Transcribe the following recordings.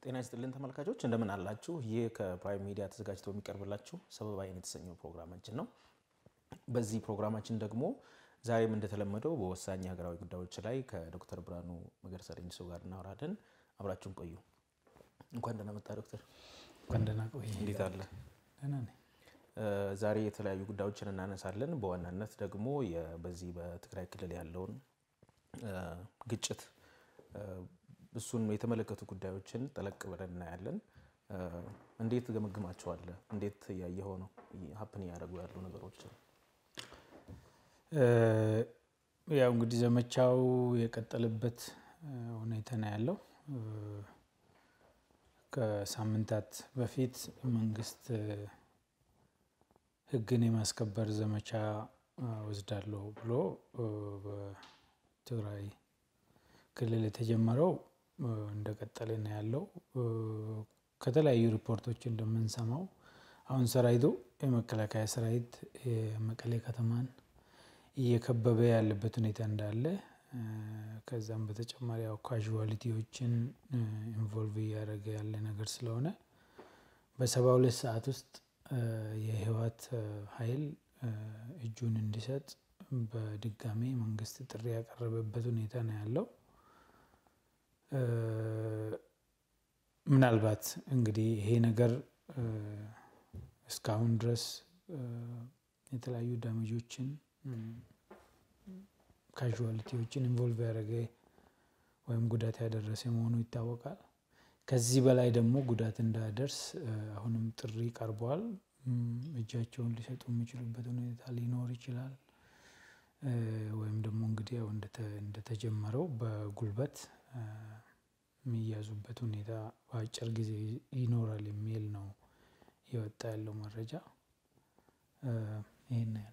ጤና ይስጥልን ተመልካቾች እንደምን አላችሁ? ይህ ከፕራይም ሚዲያ ተዘጋጅቶ የሚቀርብላችሁ ሰበብ አይን የተሰኘው ፕሮግራማችን ነው። በዚህ ፕሮግራማችን ደግሞ ዛሬም እንደተለመደው በወሳኝ ሀገራዊ ጉዳዮች ላይ ከዶክተር ብርሃኑ መገርሳ ሌንጂሶ ጋር እናወራለን። አብራችሁን ቆዩ። እንኳን ደህና መጣ ዶክተር። እንኳን ደህና ቆይ። እንዴት አለ? ደህና ነኝ። ዛሬ የተለያዩ ጉዳዮችን እናነሳለን። በዋናነት ደግሞ የ- በዚህ በትግራይ ክልል ያለውን ግጭት እሱን የተመለከቱ ጉዳዮችን ጠለቅ ብለን እናያለን። እንዴት ገመግማቸዋለህ? እንዴት እያየኸው ነው ሀፕን እያደረጉ ያሉ ነገሮችን? ያው እንግዲህ ዘመቻው የቀጠለበት ሁኔታ ነው ያለው። ከሳምንታት በፊት መንግስት ሕግን የማስከበር ዘመቻ ወስዳለሁ ብሎ በትግራይ ክልል የተጀመረው እንደቀጠለ ነው ያለው። ከተለያዩ ሪፖርቶች እንደምንሰማው አሁን ሰራዊቱ የመከላከያ ሰራዊት የመቀሌ ከተማን እየከበበ ያለበት ሁኔታ እንዳለ ከዛም በተጨማሪ ያው ካዥዋሊቲዎችን ኢንቮልቭ እያደረገ ያለ ነገር ስለሆነ በሰባ ሁለት ሰዓት ውስጥ የህወሓት ኃይል እጁን እንዲሰጥ በድጋሚ መንግስት ጥሪ ያቀረበበት ሁኔታ ነው ያለው። ምናልባት እንግዲህ ይሄ ነገር እስካሁን ድረስ የተለያዩ ዳሜጆችን ካዥዋሊቲዎችን ኢንቮልቭ ያደረገ ወይም ጉዳት ያደረሰ መሆኑ ይታወቃል። ከዚህ በላይ ደግሞ ጉዳት እንዳያደርስ አሁንም ጥሪ ቀርቧል። እጃቸውን ሊሰጡ የሚችሉበት ሁኔታ ሊኖር ይችላል። ወይም ደግሞ እንግዲህ ያው እንደተጀመረው በጉልበት የሚያዙበት ሁኔታ በአጭር ጊዜ ይኖራል የሚል ነው የወጣ ያለው መረጃ። ይህን ያለኝ።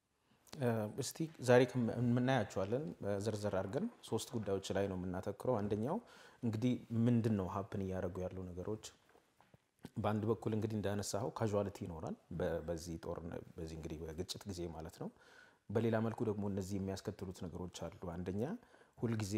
እስቲ ዛሬ የምናያቸዋለን ዝርዝር አድርገን ሶስት ጉዳዮች ላይ ነው የምናተክረው። አንደኛው እንግዲህ ምንድን ነው ሀፕን እያደረጉ ያሉ ነገሮች በአንድ በኩል እንግዲህ እንዳነሳኸው ካዥዋሊቲ ይኖራል በዚህ ጦርነት በዚህ እንግዲህ በግጭት ጊዜ ማለት ነው። በሌላ መልኩ ደግሞ እነዚህ የሚያስከትሉት ነገሮች አሉ። አንደኛ ሁልጊዜ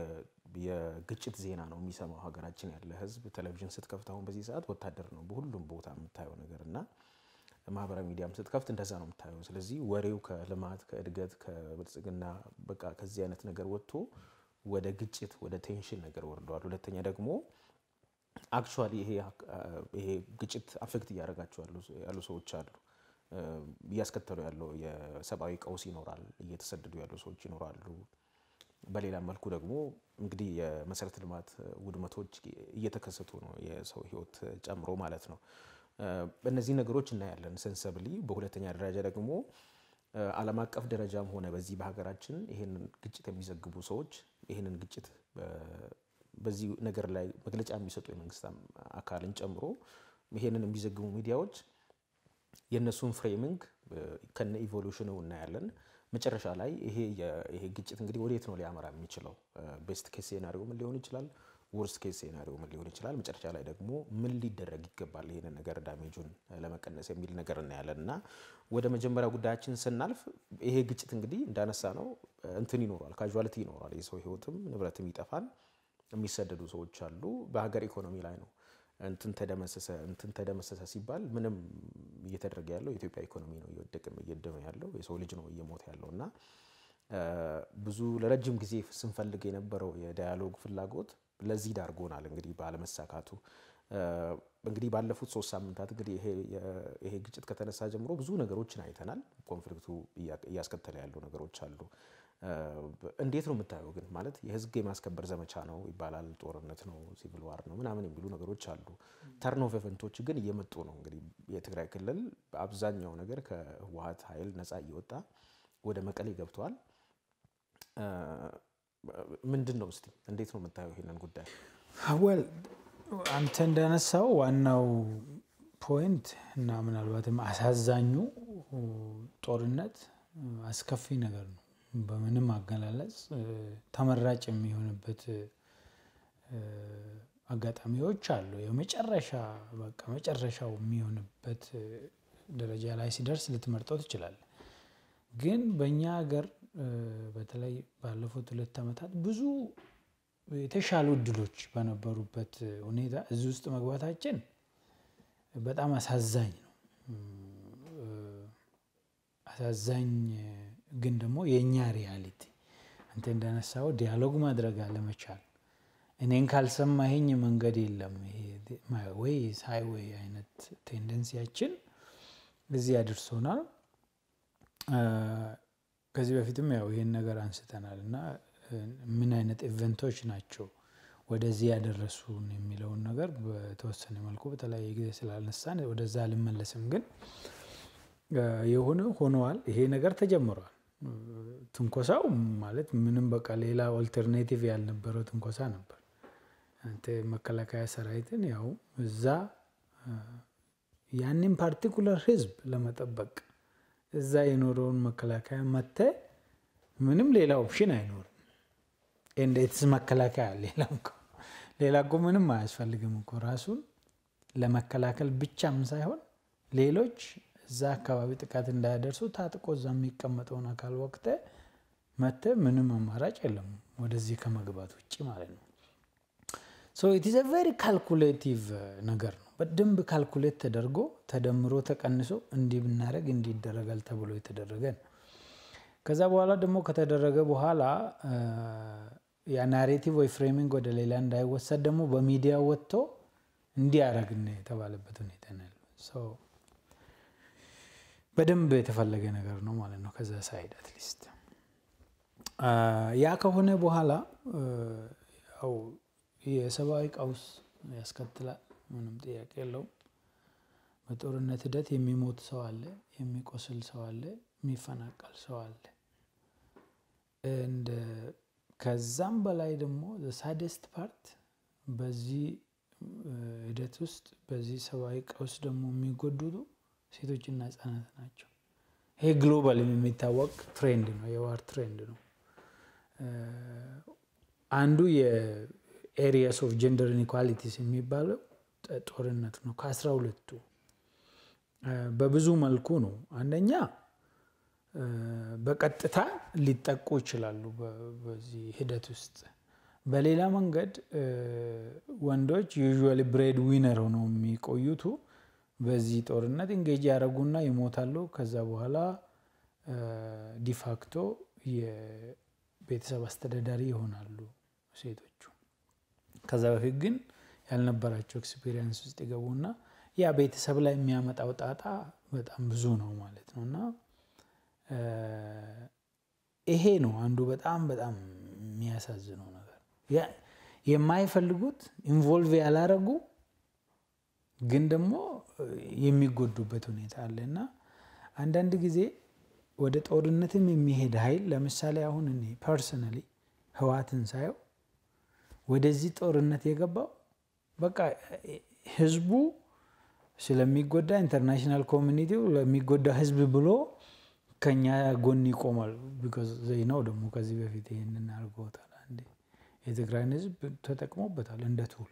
የግጭት ዜና ነው የሚሰማው ሀገራችን ያለ ሕዝብ ቴሌቪዥን ስትከፍት አሁን በዚህ ሰዓት ወታደር ነው በሁሉም ቦታ የምታየው ነገር እና ማህበራዊ ሚዲያም ስትከፍት እንደዛ ነው የምታየው። ስለዚህ ወሬው ከልማት ከእድገት ከብልጽግና በቃ ከዚህ አይነት ነገር ወጥቶ ወደ ግጭት ወደ ቴንሽን ነገር ወርደዋል። ሁለተኛ ደግሞ አክቹዋሊ ይሄ ግጭት አፌክት እያደረጋቸው ያሉ ሰዎች አሉ። እያስከተሉ ያለው የሰብአዊ ቀውስ ይኖራል። እየተሰደዱ ያሉ ሰዎች ይኖራሉ። በሌላ መልኩ ደግሞ እንግዲህ የመሰረተ ልማት ውድመቶች እየተከሰቱ ነው፣ የሰው ህይወት ጨምሮ ማለት ነው። እነዚህ ነገሮች እናያለን ሰንሰብሊ። በሁለተኛ ደረጃ ደግሞ ዓለም አቀፍ ደረጃም ሆነ በዚህ በሀገራችን ይህንን ግጭት የሚዘግቡ ሰዎች ይህንን ግጭት በዚህ ነገር ላይ መግለጫ የሚሰጡ የመንግስት አካልን ጨምሮ ይሄንን የሚዘግቡ ሚዲያዎች የእነሱን ፍሬሚንግ ከነ ኢቮሉሽኑ እናያለን። መጨረሻ ላይ ይሄ ግጭት እንግዲህ ወዴት ነው ሊያመራ የሚችለው? ቤስት ኬስ ሴናሪዮ ምን ሊሆን ይችላል? ወርስት ኬስ ሴናሪዮ ምን ሊሆን ይችላል? መጨረሻ ላይ ደግሞ ምን ሊደረግ ይገባል ይሄንን ነገር ዳሜጁን ለመቀነስ የሚል ነገር እናያለን እና ወደ መጀመሪያ ጉዳያችን ስናልፍ ይሄ ግጭት እንግዲህ እንዳነሳ ነው እንትን ይኖሯል፣ ካዥዋሊቲ ይኖሯል። የሰው ህይወትም ንብረትም ይጠፋል። የሚሰደዱ ሰዎች አሉ። በሀገር ኢኮኖሚ ላይ ነው እንትን ተደመሰሰ እንትን ተደመሰሰ ሲባል ምንም እየተደረገ ያለው የኢትዮጵያ ኢኮኖሚ ነው እየወደቅም እየደመ ያለው የሰው ልጅ ነው እየሞተ ያለው እና ብዙ ለረጅም ጊዜ ስንፈልግ የነበረው የዳያሎግ ፍላጎት ለዚህ ዳርጎናል። እንግዲህ ባለመሳካቱ እንግዲህ ባለፉት ሶስት ሳምንታት እንግዲህ ይሄ ግጭት ከተነሳ ጀምሮ ብዙ ነገሮችን አይተናል። ኮንፍሊክቱ እያስከተለ ያሉ ነገሮች አሉ። እንዴት ነው የምታየው? ግን ማለት የህግ የማስከበር ዘመቻ ነው ይባላል፣ ጦርነት ነው፣ ሲቪል ዋር ነው ምናምን የሚሉ ነገሮች አሉ። ተርን ኦፍ ኤቨንቶች ግን እየመጡ ነው። እንግዲህ የትግራይ ክልል በአብዛኛው ነገር ከህወሓት ኃይል ነፃ እየወጣ ወደ መቀሌ ገብተዋል። ምንድን ነው እስቲ እንዴት ነው የምታየው ይሄንን ጉዳይ? ወል አንተ እንዳነሳው ዋናው ፖይንት እና ምናልባትም አሳዛኙ ጦርነት አስከፊ ነገር ነው። በምንም አገላለጽ ተመራጭ የሚሆንበት አጋጣሚዎች አሉ። የመጨረሻ በቃ መጨረሻው የሚሆንበት ደረጃ ላይ ሲደርስ ልትመርጠው ትችላለህ። ግን በእኛ ሀገር በተለይ ባለፉት ሁለት ዓመታት ብዙ የተሻሉ እድሎች በነበሩበት ሁኔታ እዚህ ውስጥ መግባታችን በጣም አሳዛኝ ነው። አሳዛኝ ግን ደግሞ የእኛ ሪያሊቲ አንተ እንዳነሳው ዲያሎግ ማድረግ አለመቻል፣ እኔን ካልሰማኸኝ መንገድ የለም ወይ ሃይዌይ አይነት ቴንደንሲያችን እዚህ አድርሶናል። ከዚህ በፊትም ያው ይህን ነገር አንስተናል እና ምን አይነት ኢቨንቶች ናቸው ወደዚህ ያደረሱን የሚለውን ነገር በተወሰነ መልኩ በተለያየ ጊዜ ስላነሳን ወደዛ አልመለስም። ግን የሆነ ሆነዋል። ይሄ ነገር ተጀምሯል። ትንኮሳው ማለት ምንም በቃ ሌላ ኦልተርኔቲቭ ያልነበረው ትንኮሳ ነበር። አንተ መከላከያ ሰራዊትን ያው እዛ ያንን ፓርቲኩለር ህዝብ ለመጠበቅ እዛ የኖረውን መከላከያ መተ ምንም ሌላ ኦፕሽን አይኖርም። እንዴትስ መከላከያ ሌላ ሌላ እኮ ምንም አያስፈልግም እኮ ራሱን ለመከላከል ብቻም ሳይሆን ሌሎች እዛ አካባቢ ጥቃት እንዳያደርሱ ታጥቆ እዛ የሚቀመጠውን አካል ወቅተ መተ ምንም አማራጭ የለም ወደዚህ ከመግባት ውጭ ማለት ነው። ሶ ኢት ኢዝ ቬሪ ካልኩሌቲቭ ነገር ነው። በደንብ ካልኩሌት ተደርጎ ተደምሮ ተቀንሶ እንዲህ ብናደረግ እንዲህ ይደረጋል ተብሎ የተደረገ ነው። ከዛ በኋላ ደግሞ ከተደረገ በኋላ ያ ናሬቲቭ ወይ ፍሬሚንግ ወደ ሌላ እንዳይወሰድ ደግሞ በሚዲያ ወጥቶ እንዲያረግን የተባለበት ሁኔታ ነው ያለው። በደንብ የተፈለገ ነገር ነው ማለት ነው። ከዛ ሳይድ አትሊስት ያ ከሆነ በኋላ ያው የሰብአዊ ቀውስ ያስከትላል። ምንም ጥያቄ የለውም። በጦርነት ሂደት የሚሞት ሰው አለ፣ የሚቆስል ሰው አለ፣ የሚፈናቀል ሰው አለ። እንደ ከዛም በላይ ደግሞ ሳደስት ፓርት በዚህ ሂደት ውስጥ በዚህ ሰብአዊ ቀውስ ደግሞ የሚጎዱቱ ሴቶችና ህጻናት ናቸው። ይሄ ግሎባል የሚታወቅ ትሬንድ ነው፣ የዋር ትሬንድ ነው። አንዱ የኤሪያስ ኦፍ ጀንደር ኢንኢኳሊቲስ የሚባለው ጦርነት ነው። ከአስራ ሁለቱ በብዙ መልኩ ነው። አንደኛ በቀጥታ ሊጠቁ ይችላሉ በዚህ ሂደት ውስጥ። በሌላ መንገድ ወንዶች ዩዥዋሊ ብሬድ ዊነር ሆነው የሚቆዩቱ በዚህ ጦርነት እንጌጅ ያደረጉና ይሞታሉ። ከዛ በኋላ ዲፋክቶ የቤተሰብ አስተዳዳሪ ይሆናሉ ሴቶቹ። ከዛ በፊት ግን ያልነበራቸው ኤክስፒሪየንስ ውስጥ ይገቡና ያ ቤተሰብ ላይ የሚያመጣው ጣጣ በጣም ብዙ ነው ማለት ነው። እና ይሄ ነው አንዱ በጣም በጣም የሚያሳዝነው ነገር የማይፈልጉት ኢንቮልቭ ያላረጉ ግን ደግሞ የሚጎዱበት ሁኔታ አለ እና አንዳንድ ጊዜ ወደ ጦርነትም የሚሄድ ኃይል ለምሳሌ አሁን እኔ ፐርሰናሊ ህዋትን ሳየው ወደዚህ ጦርነት የገባው በቃ ህዝቡ ስለሚጎዳ ኢንተርናሽናል ኮሚኒቲው ለሚጎዳ ህዝብ ብሎ ከኛ ጎን ይቆማል። ቢኮዝ ዘይ ነው ደግሞ ከዚህ በፊት ይህንን አድርገውታል። አንዴ የትግራይን ህዝብ ተጠቅሞበታል እንደ ቱል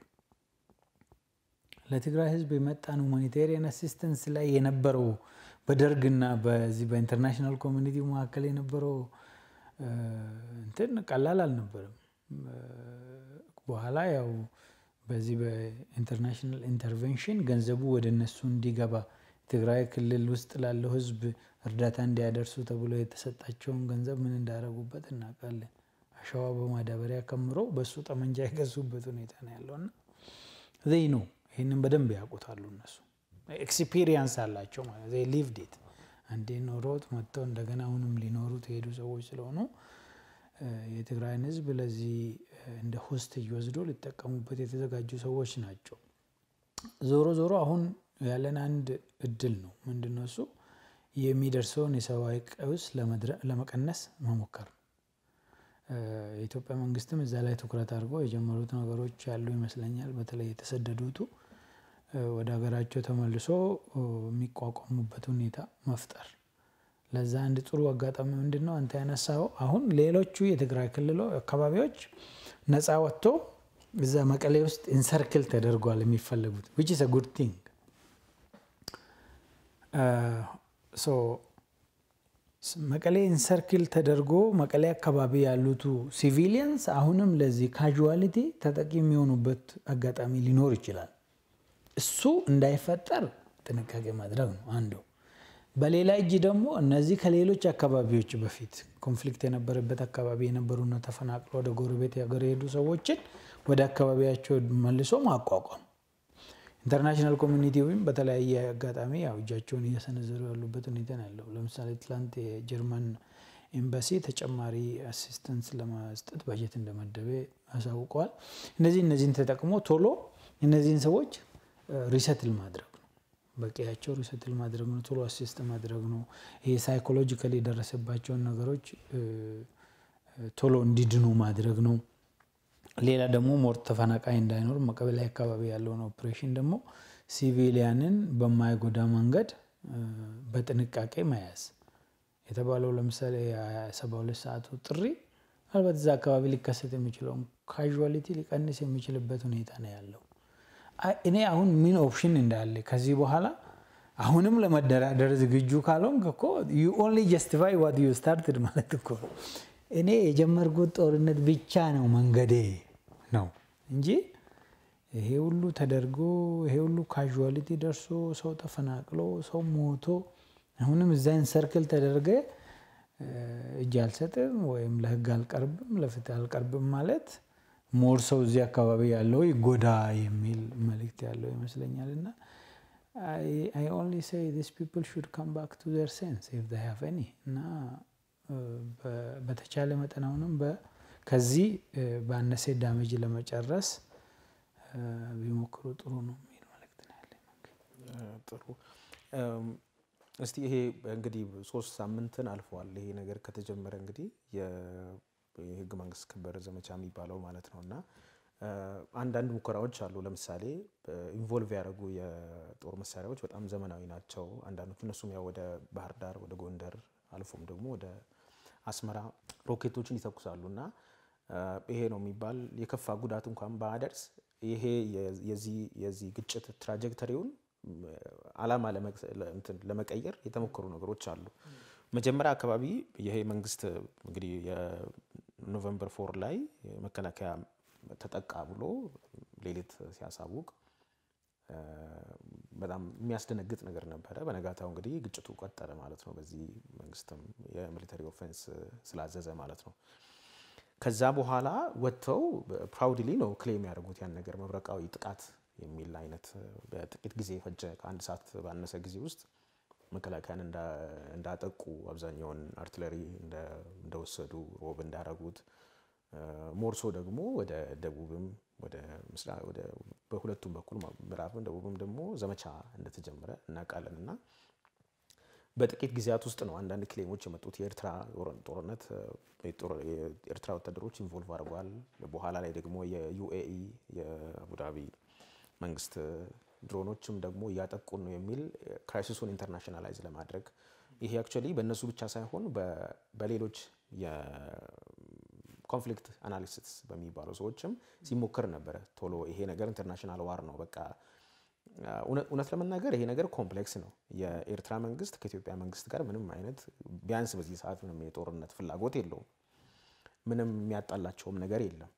ለትግራይ ህዝብ የመጣን ሁማኒቴሪያን አሲስተንስ ላይ የነበረው በደርግና በዚህ በኢንተርናሽናል ኮሚኒቲ መካከል የነበረው እንትን ቀላል አልነበረም። በኋላ ያው በዚህ በኢንተርናሽናል ኢንተርቬንሽን ገንዘቡ ወደ እነሱ እንዲገባ ትግራይ ክልል ውስጥ ላለው ህዝብ እርዳታ እንዲያደርሱ ተብሎ የተሰጣቸውን ገንዘብ ምን እንዳደረጉበት እናውቃለን። አሸዋ በማዳበሪያ ከምሮ በእሱ ጠመንጃ የገዙበት ሁኔታ ነው ያለውና ዘይ ነው ይህንን በደንብ ያውቁታሉ እነሱ ኤክስፒሪየንስ አላቸው ማለት ዘይ ሊቭድ ኢት አንዴ ኖሮት መጥተው እንደገና አሁንም ሊኖሩት የሄዱ ሰዎች ስለሆኑ የትግራይን ህዝብ ለዚህ እንደ ሆስት እየወስዶ ሊጠቀሙበት የተዘጋጁ ሰዎች ናቸው። ዞሮ ዞሮ አሁን ያለን አንድ እድል ነው። ምንድነው እሱ? የሚደርሰውን የሰብአዊ ቀውስ ለመቀነስ መሞከር ነው። የኢትዮጵያ መንግስትም እዛ ላይ ትኩረት አድርጎ የጀመሩት ነገሮች ያሉ ይመስለኛል። በተለይ የተሰደዱቱ ወደ ሀገራቸው ተመልሶ የሚቋቋሙበት ሁኔታ መፍጠር ለዛ አንድ ጥሩ አጋጣሚ ምንድን ነው አንተ ያነሳው አሁን ሌሎቹ የትግራይ ክልሎ አካባቢዎች ነፃ ወጥቶ እዛ መቀሌ ውስጥ ኢንሰርክል ተደርጓል የሚፈለጉት ዊች ኢዝ ጉድ ቲንግ መቀሌ ኢንሰርክል ተደርጎ መቀሌ አካባቢ ያሉቱ ሲቪሊያንስ አሁንም ለዚህ ካዥዋሊቲ ተጠቂ የሚሆኑበት አጋጣሚ ሊኖር ይችላል። እሱ እንዳይፈጠር ጥንቃቄ ማድረግ ነው አንዱ። በሌላ እጅ ደግሞ እነዚህ ከሌሎች አካባቢዎች በፊት ኮንፍሊክት የነበረበት አካባቢ የነበሩና ተፈናቅሎ ወደ ጎረቤት ሀገር የሄዱ ሰዎችን ወደ አካባቢያቸው መልሶ ማቋቋም ኢንተርናሽናል ኮሚኒቲ ወይም በተለያየ አጋጣሚ ያው እጃቸውን እየሰነዘሩ ያሉበት ሁኔታ ነው ያለው። ለምሳሌ ትላንት የጀርመን ኤምባሲ ተጨማሪ አሲስተንስ ለመስጠት በጀት እንደመደበ አሳውቀዋል። እነዚህ እነዚህን ተጠቅሞ ቶሎ እነዚህን ሰዎች ሪሰትል ማድረግ ነው። በቂያቸው ሪሰትል ማድረግ ነው። ቶሎ አሲስት ማድረግ ነው። ይሄ ሳይኮሎጂካሊ የደረሰባቸውን ነገሮች ቶሎ እንዲድኑ ማድረግ ነው። ሌላ ደግሞ ሞር ተፈናቃይ እንዳይኖር መቀበሌ አካባቢ ያለውን ኦፕሬሽን ደግሞ ሲቪሊያንን በማይጎዳ መንገድ በጥንቃቄ መያዝ የተባለው ለምሳሌ የሰባ ሁለት ሰዓቱ ጥሪ ምናልባት እዛ አካባቢ ሊከሰት የሚችለውን ካዥዋሊቲ ሊቀንስ የሚችልበት ሁኔታ ነው ያለው። እኔ አሁን ምን ኦፕሽን እንዳለ ከዚህ በኋላ አሁንም ለመደራደር ዝግጁ ካልሆንክ እኮ ዩ ኦንሊ ጀስቲፋይ ዋት ዩ ስታርትድ ማለት እኮ እኔ የጀመርኩት ጦርነት ብቻ ነው መንገዴ ነው እንጂ ይሄ ሁሉ ተደርጎ ይሄ ሁሉ ካዥዋሊቲ ደርሶ ሰው ተፈናቅሎ ሰው ሞቶ አሁንም እዛን ሰርክል ተደርገ እጅ አልሰጥም ወይም ለህግ አልቀርብም ለፍትህ አልቀርብም ማለት ሞር ሰው እዚህ አካባቢ ያለው ይጎዳ የሚል መልእክት ያለው ይመስለኛል እና አይ ኦንሊ ሴይ ዲስ ፒፕል ሹድ ካም ባክ ቱ ዘር ሴንስ ኢፍ ዜይ ሃቭ ኤኒ እና በተቻለ መጠን አሁንም ከዚህ ባነሰ ዳሜጅ ለመጨረስ ቢሞክሩ ጥሩ ነው የሚል መልእክት ነው ያለኝ። ጥሩ እስቲ ይሄ እንግዲህ ሶስት ሳምንትን አልፈዋል። ይሄ ነገር ከተጀመረ እንግዲህ የህግ መንግስት ክበር ዘመቻ የሚባለው ማለት ነው እና አንዳንድ ሙከራዎች አሉ። ለምሳሌ ኢንቮልቭ ያደረጉ የጦር መሳሪያዎች በጣም ዘመናዊ ናቸው። አንዳንዶቹ እነሱም ያው ወደ ባህር ዳር፣ ወደ ጎንደር አልፎም ደግሞ ወደ አስመራ ሮኬቶችን ይተኩሳሉ እና ይሄ ነው የሚባል የከፋ ጉዳት እንኳን ባያደርስ ይሄ የዚህ ግጭት ትራጀክተሪውን አላማ ለመቀየር የተሞከሩ ነገሮች አሉ። መጀመሪያ አካባቢ ይሄ መንግስት እንግዲህ የኖቨምበር ፎር ላይ መከላከያ ተጠቃ ብሎ ሌሊት ሲያሳውቅ በጣም የሚያስደነግጥ ነገር ነበረ። በነጋታው እንግዲህ ግጭቱ ቀጠለ ማለት ነው። በዚህ መንግስትም የሚሊተሪ ኦፌንስ ስላዘዘ ማለት ነው። ከዛ በኋላ ወጥተው ፕራውድሊ ነው ክሌም ያደርጉት ያን ነገር መብረቃዊ ጥቃት የሚል አይነት በጥቂት ጊዜ የፈጀ ከአንድ ሰዓት ባነሰ ጊዜ ውስጥ መከላከያን እንዳጠቁ አብዛኛውን አርትለሪ እንደወሰዱ ሮብ እንዳረጉት ሞርሶ ደግሞ ወደ ደቡብም ወደ በሁለቱም በኩል ምዕራብም ደቡብም ደግሞ ዘመቻ እንደተጀመረ እናውቃለን እና በጥቂት ጊዜያት ውስጥ ነው አንዳንድ ክሌሞች የመጡት። የኤርትራ ጦርነት የኤርትራ ወታደሮች ኢንቮልቭ አድርጓል። በኋላ ላይ ደግሞ የዩኤኢ የአቡዳቢ መንግስት ድሮኖችም ደግሞ እያጠቁን ነው የሚል ክራይሲሱን ኢንተርናሽናላይዝ ለማድረግ ይሄ አክቹዋሊ በእነሱ ብቻ ሳይሆን በሌሎች የኮንፍሊክት አናሊሲስ በሚባሉ ሰዎችም ሲሞክር ነበረ። ቶሎ ይሄ ነገር ኢንተርናሽናል ዋር ነው በቃ እውነት ለመናገር ይሄ ነገር ኮምፕሌክስ ነው። የኤርትራ መንግስት ከኢትዮጵያ መንግስት ጋር ምንም አይነት ቢያንስ በዚህ ሰዓት ምንም የጦርነት ፍላጎት የለውም። ምንም የሚያጣላቸውም ነገር የለም።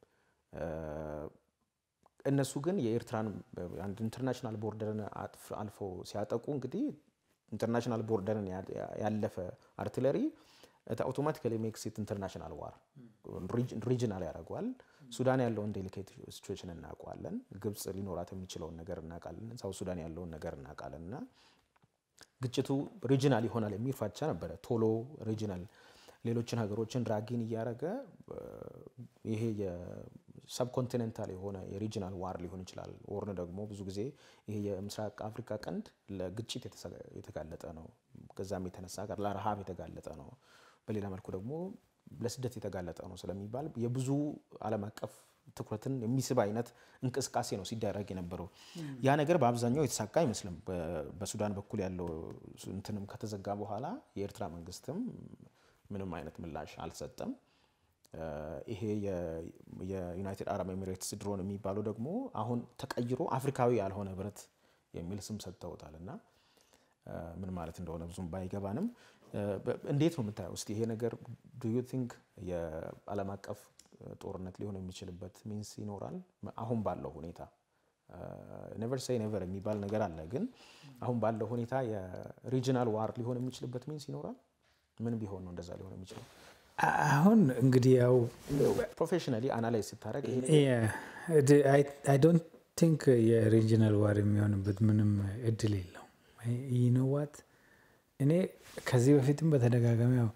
እነሱ ግን የኤርትራን አንድ ኢንተርናሽናል ቦርደርን አልፈው ሲያጠቁ እንግዲህ ኢንተርናሽናል ቦርደርን ያለፈ አርትለሪ አውቶማቲካሊ ሜክስ ኢት ኢንተርናሽናል ዋር ሪጅናል ያደርገዋል። ሱዳን ያለውን ዴሊኬት ሲቹዌሽን እናውቀዋለን። ግብጽ ሊኖራት የሚችለውን ነገር እናውቃለን። ሳውት ሱዳን ያለውን ነገር እናውቃለን። እና ግጭቱ ሪጅናል ይሆናል የሚል ፍራቻ ነበረ። ቶሎ ሪጅናል ሌሎችን ሀገሮችን ድራጊን እያደረገ ይሄ የሰብኮንቲኔንታል የሆነ የሪጅናል ዋር ሊሆን ይችላል። ወርን ደግሞ ብዙ ጊዜ ይሄ የምስራቅ አፍሪካ ቀንድ ለግጭት የተጋለጠ ነው። ከዛም የተነሳ ጋር ለረሃብ የተጋለጠ ነው። በሌላ መልኩ ደግሞ ለስደት የተጋለጠ ነው ስለሚባል የብዙ ዓለም አቀፍ ትኩረትን የሚስብ አይነት እንቅስቃሴ ነው ሲደረግ የነበረው። ያ ነገር በአብዛኛው የተሳካ አይመስልም። በሱዳን በኩል ያለው እንትንም ከተዘጋ በኋላ የኤርትራ መንግስትም ምንም አይነት ምላሽ አልሰጠም። ይሄ የዩናይትድ አረብ ኤሚሬትስ ድሮን የሚባለው ደግሞ አሁን ተቀይሮ አፍሪካዊ ያልሆነ ብረት የሚል ስም ሰጥተውታል እና ምን ማለት እንደሆነ ብዙም ባይገባንም እንዴት ነው የምታየው? እስቲ ይሄ ነገር ዱ ዩ ቲንክ የዓለም አቀፍ ጦርነት ሊሆን የሚችልበት ሚንስ ይኖራል? አሁን ባለው ሁኔታ ኔቨር ሴይ ኔቨር የሚባል ነገር አለ። ግን አሁን ባለው ሁኔታ የሪጂናል ዋር ሊሆን የሚችልበት ሚንስ ይኖራል? ምን ቢሆን ነው እንደዛ ሊሆን የሚችለው? አሁን እንግዲህ ያው ፕሮፌሽናሊ አናላይዝ ስታደርግ አይ ዶንት ቲንክ የሪጂናል ዋር የሚሆንበት ምንም እድል የለው። ይነዋት እኔ ከዚህ በፊትም በተደጋጋሚ ያው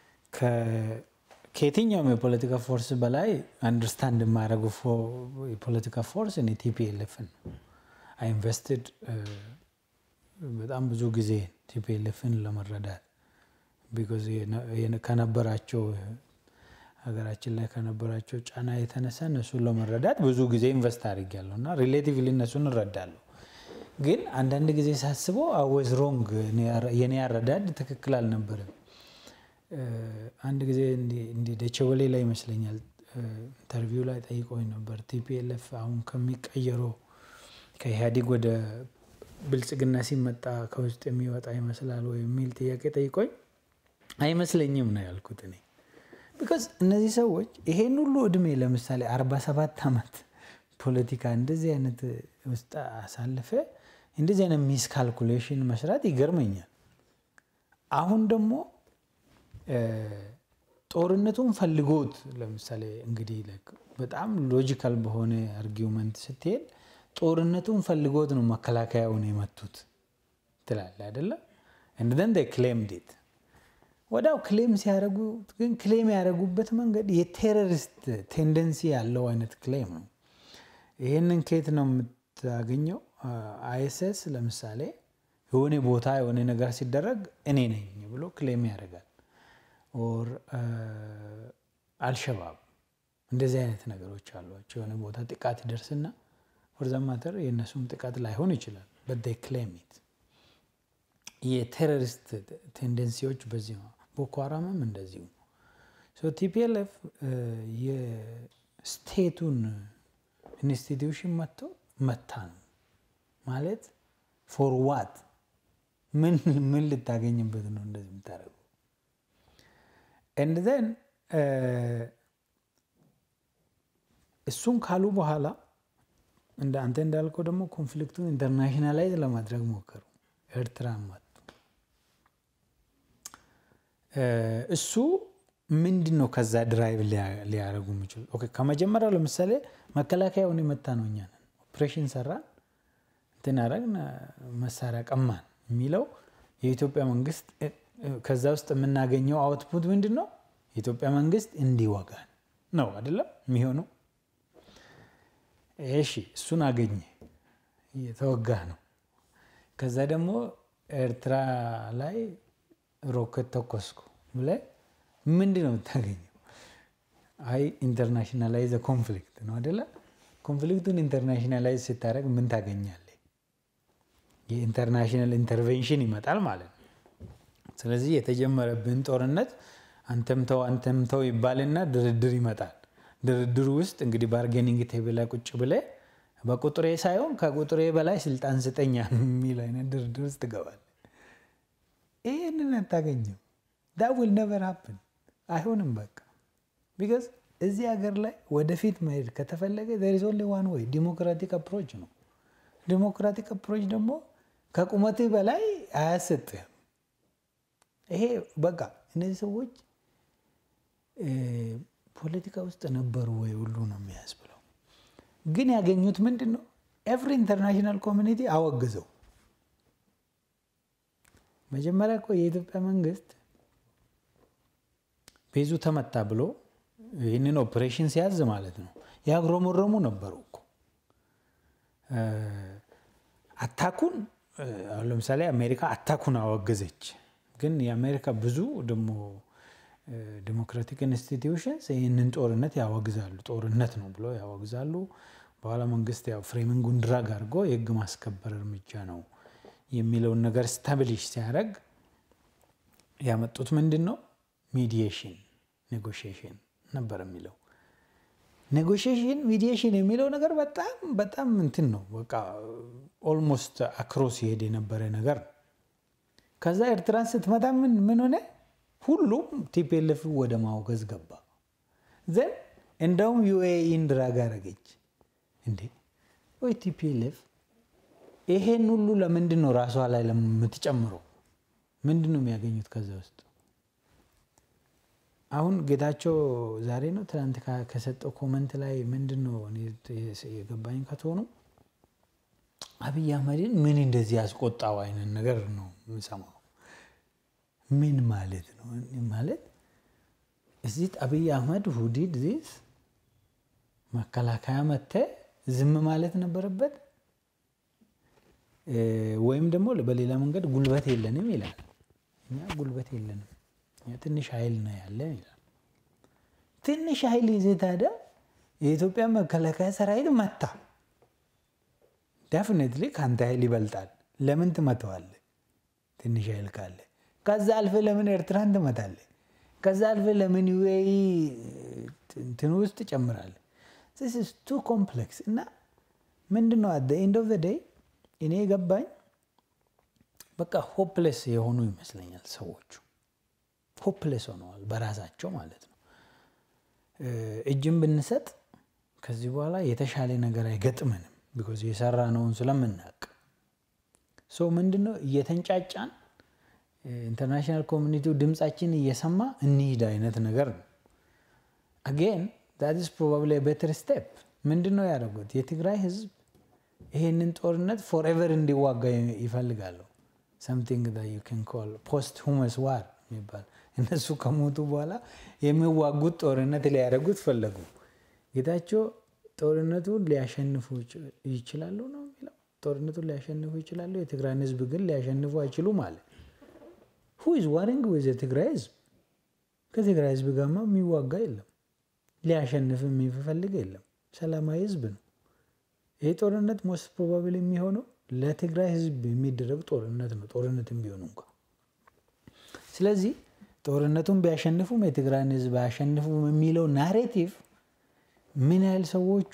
ከየትኛውም የፖለቲካ ፎርስ በላይ አንደርስታንድ የማደርገው የፖለቲካ ፎርስ እኔ ቲፒኤልኤፍን ነው። አይ ኢንቨስትድ በጣም ብዙ ጊዜ ቲፒኤልኤፍን ለመረዳት ቢኮዝ ከነበራቸው ሀገራችን ላይ ከነበራቸው ጫና የተነሳ እነሱን ለመረዳት ብዙ ጊዜ ኢንቨስት አድርጊያለሁ እና ሪሌቲቭሊ እነሱን እረዳለሁ። ግን አንዳንድ ጊዜ ሳስበው አወዝ ሮንግ የኔ አረዳድ ትክክል አልነበረም። አንድ ጊዜ እንዲ ደቸወሌ ላይ ይመስለኛል ኢንተርቪው ላይ ጠይቆኝ ነበር። ቲፒኤልኤፍ አሁን ከሚቀየረው ከኢህአዴግ ወደ ብልጽግና ሲመጣ ከውስጥ የሚወጣ ይመስላል ወይ የሚል ጥያቄ ጠይቆኝ አይመስለኝም ነው ያልኩት እኔ ቢካዝ እነዚህ ሰዎች ይሄን ሁሉ እድሜ ለምሳሌ 47 ዓመት ፖለቲካ እንደዚህ አይነት ውስጥ አሳልፈ እንደዚህ አይነት ሚስ ካልኩሌሽን መስራት ይገርመኛል። አሁን ደግሞ ጦርነቱን ፈልጎት ለምሳሌ እንግዲህ በጣም ሎጂካል በሆነ አርጊውመንት ስትሄድ ጦርነቱን ፈልጎት ነው መከላከያውን የመቱት ትላለ አይደለም እንደን ክሌም ዴት ወዳው ክሌም ሲያደርጉ ግን ክሌም ያደረጉበት መንገድ የቴሮሪስት ቴንደንሲ ያለው አይነት ክሌም ነው። ይህንን ከየት ነው የምታገኘው? አይኤስኤስ ለምሳሌ የሆነ ቦታ የሆነ ነገር ሲደረግ እኔ ነኝ ብሎ ክሌም ያደርጋል። ኦር አልሸባብ እንደዚህ አይነት ነገሮች አሏቸው። የሆነ ቦታ ጥቃት ይደርስና ወርዛማተር የእነሱም ጥቃት ላይሆን ይችላል። በደይ ክሌም ኢት የቴሮሪስት ቴንደንሲዎች በዚህ ነው። ቦኮ ሀራምም እንደዚሁ ቲፒኤልኤፍ የስቴቱን ኢንስቲትዩሽን መጥቶ መታ ነው ማለት ፎር ዋት ምን ምን ልታገኝበት ነው እንደዚህ የምታደርገው? ኤንድ ዘን እሱን ካሉ በኋላ እንደ አንተ እንዳልከው ደግሞ ኮንፍሊክቱን ኢንተርናሽናላይዝ ለማድረግ ሞከሩ። ኤርትራ መጡ። እሱ ምንድን ነው ከዛ ድራይቭ ሊያደርጉ የሚችሉ ከመጀመሪያው ለምሳሌ መከላከያውን የመታ ነው እኛ ነን ኦፕሬሽን ሰራን እንትን አደረግን መሳሪያ ቀማን የሚለው የኢትዮጵያ መንግስት ከዛ ውስጥ የምናገኘው አውትፑት ምንድን ነው? የኢትዮጵያ መንግስት እንዲወጋን ነው አይደለም የሚሆነው። እሺ እሱን አገኘ የተወጋ ነው። ከዛ ደግሞ ኤርትራ ላይ ሮኬት ተኮስኩ ብለህ ምንድን ነው የምታገኘው? አይ ኢንተርናሽናላይዝ ኮንፍሊክት ነው አይደለ? ኮንፍሊክቱን ኢንተርናሽናላይዝ ስታደርግ ምን ታገኛለህ? የኢንተርናሽናል ኢንተርቬንሽን ይመጣል ማለት ነው። ስለዚህ የተጀመረብን ጦርነት አንተምተው አንተምተው ይባልና ድርድር ይመጣል። ድርድሩ ውስጥ እንግዲህ ባርጌኒንግ ቴብል ላይ ቁጭ ብለህ በቁጥሬ ሳይሆን ከቁጥሬ በላይ ስልጣን ስጠኛ የሚል አይነት ድርድር ውስጥ ትገባል። ይህንን አታገኝም። ዳ ዊል ነቨር ሀፕን አይሆንም። በቃ ቢካዝ እዚህ ሀገር ላይ ወደፊት መሄድ ከተፈለገ ዜር ኢዝ ኦንሊ ዋን ወይ ዲሞክራቲክ አፕሮች ነው። ዲሞክራቲክ አፕሮች ደግሞ ከቁመትህ በላይ አያሰጥህም። ይሄ በቃ እነዚህ ሰዎች ፖለቲካ ውስጥ ነበሩ ወይ ሁሉ ነው የሚያስብለው። ግን ያገኙት ምንድን ነው? ኤቭሪ ኢንተርናሽናል ኮሚኒቲ አወግዘው። መጀመሪያ እኮ የኢትዮጵያ መንግስት ቤዙ ተመታ ብሎ ይህንን ኦፕሬሽን ሲያዝ ማለት ነው ያግሮመረሙ ነበሩ እኮ አታኩን አሁን ለምሳሌ አሜሪካ አታኩን አወገዘች። ግን የአሜሪካ ብዙ ደግሞ ዲሞክራቲክ ኢንስቲትዩሽንስ ይህንን ጦርነት ያወግዛሉ። ጦርነት ነው ብሎ ያወግዛሉ። በኋላ መንግስት ያው ፍሬሚንጉን ድራግ አድርጎ የህግ ማስከበር እርምጃ ነው የሚለውን ነገር ስታብሊሽ ሲያደርግ ያመጡት ምንድን ነው? ሚዲዬሽን ኔጎሽዬሽን ነበር የሚለው። ኔጎሽዬሽን ሚዲዬሽን የሚለው ነገር በጣም በጣም እንትን ነው በቃ ኦልሞስት አክሮስ ይሄድ የነበረ ነገር ነው። ከዛ ኤርትራን ስትመታ ምን ምን ሆነ? ሁሉም ቲፒኤልኤፍ ወደ ማውገዝ ገባ። ዘን እንደውም ዩኤኢን ድራግ አረገች። እንዴ ወይ ቲፒኤልኤፍ ይሄን ሁሉ ለምንድን ነው ራሷ ላይ የምትጨምረው? ምንድን ነው የሚያገኙት ከዛ ውስጥ? አሁን ጌታቸው ዛሬ ነው ትናንት ከሰጠው ኮመንት ላይ ምንድን ነው የገባኝ ከትሆኑ አብይ አህመድን ምን እንደዚህ ያስቆጣው አይነት ነገር ነው የምሰማው። ምን ማለት ነው ማለት እዚህ አብይ አህመድ ሁዲድ ዚስ መከላከያ መተ ዝም ማለት ነበረበት፣ ወይም ደግሞ በሌላ መንገድ ጉልበት የለንም ይላል። እኛ ጉልበት የለንም እኛ ትንሽ ኃይል ነው ያለን ይላል። ትንሽ ኃይል ይዘህ ታዲያ የኢትዮጵያ መከላከያ ሰራዊት መታ ዴፊኔትሊ ከአንተ ኃይል ይበልጣል። ለምን ትመተዋለህ? ትንሽ ኃይል ካለ ከዛ አልፈ ለምን ኤርትራን ትመታለህ? ከዛ አልፈ ለምን ዩኤኢ እንትን ውስጥ ጨምራለህ? ስ ቱ ኮምፕሌክስ እና ምንድን ነው አደ ኤንድ ኦፍ ዴይ እኔ የገባኝ በቃ ሆፕሌስ የሆኑ ይመስለኛል ሰዎቹ ሆፕሌስ ሆነዋል በራሳቸው ማለት ነው። እጅን ብንሰጥ ከዚህ በኋላ የተሻለ ነገር አይገጥመንም ቢኮዝ የሰራ ነውን ስለምናውቅ ሰው ምንድን ነው እየተንጫጫን ኢንተርናሽናል ኮሚኒቲው ድምፃችን እየሰማ እንሂድ አይነት ነገር ነው። አጌን ዛት ኢዝ ፕሮባብሊ ቤተር ስቴፕ ምንድን ነው ያደረጉት? የትግራይ ህዝብ ይሄንን ጦርነት ፎርኤቨር እንዲዋጋ ይፈልጋሉ። ሰምቲንግ ዩ ካን ኮል ፖስት ሁመስ ዋር የሚባል እነሱ ከሞቱ በኋላ የሚዋጉት ጦርነት ሊያደርጉት ፈለጉ። ጌታቸው ጦርነቱን ሊያሸንፉ ይችላሉ ነው የሚለው። ጦርነቱን ሊያሸንፉ ይችላሉ፣ የትግራይን ህዝብ ግን ሊያሸንፉ አይችሉም አለ። ሁ ኢዝ ዋሪንግ ዊዝ የትግራይ ህዝብ? ከትግራይ ህዝብ ጋርማ የሚዋጋ የለም፣ ሊያሸንፍ የሚፈልግ የለም። ሰላማዊ ህዝብ ነው። ይህ ጦርነት ሞስት ፕሮባብል የሚሆነው ለትግራይ ህዝብ የሚደረግ ጦርነት ነው፣ ጦርነትም ቢሆኑ እንኳ። ስለዚህ ጦርነቱን ቢያሸንፉም የትግራይን ህዝብ አያሸንፉም የሚለው ናሬቲቭ ምን ያህል ሰዎቹ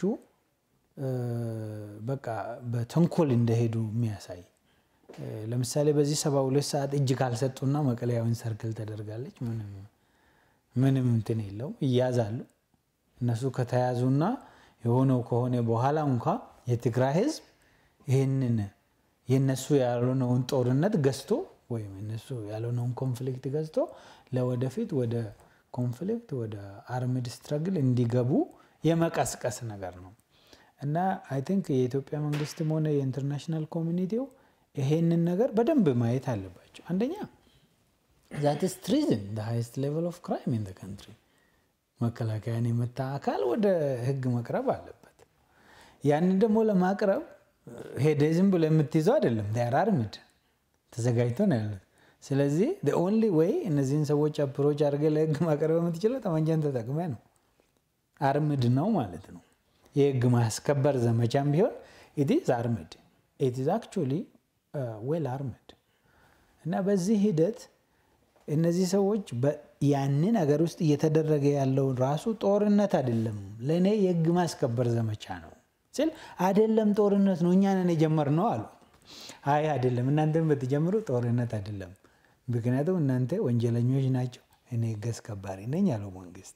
በቃ በተንኮል እንደሄዱ የሚያሳይ ለምሳሌ በዚህ ሰባ ሁለት ሰዓት እጅ ካልሰጡና መቀለያውን ሰርክል ተደርጋለች። ምንም እንትን የለውም ይያዛሉ። እነሱ ከተያዙና የሆነው ከሆነ በኋላ እንኳ የትግራይ ህዝብ ይህንን የነሱ ያልሆነውን ጦርነት ገዝቶ ወይም እነሱ ያልሆነውን ኮንፍሊክት ገዝቶ ለወደፊት ወደ ኮንፍሊክት ወደ አርምድ ስትረግል እንዲገቡ የመቀስቀስ ነገር ነው እና አይ ቲንክ የኢትዮጵያ መንግስትም ሆነ የኢንተርናሽናል ኮሚኒቲው ይሄንን ነገር በደንብ ማየት አለባቸው። አንደኛ ዛትስ ትሪዝን ሃይስት ሌቨል ኦፍ ክራይም ኢን ካንትሪ መከላከያን የመታ አካል ወደ ህግ መቅረብ አለበት። ያንን ደግሞ ለማቅረብ ሄደ ዝም ብሎ የምትይዘው አይደለም። ር አርምድ ተዘጋጅቶ ነው ያሉት። ስለዚህ ኦንሊ ወይ እነዚህን ሰዎች አፕሮች አድርገ ለህግ ማቅረብ የምትችለው ጠመንጃን ተጠቅመ ነው። አርምድ ነው ማለት ነው። የህግ ማስከበር ዘመቻም ቢሆን ኢትዝ አርምድ ኢትዝ አክቹዋሊ ዌል አርምድ እና በዚህ ሂደት እነዚህ ሰዎች ያንን ሀገር ውስጥ እየተደረገ ያለው ራሱ ጦርነት አይደለም፣ ለእኔ የህግ ማስከበር ዘመቻ ነው ስል አይደለም ጦርነት ነው እኛ ነን የጀመርነው አሉ። አይ አይደለም፣ እናንተም ብትጀምሩ ጦርነት አይደለም፣ ምክንያቱም እናንተ ወንጀለኞች ናቸው፣ እኔ ህግ አስከባሪ ነኝ አለው መንግስት።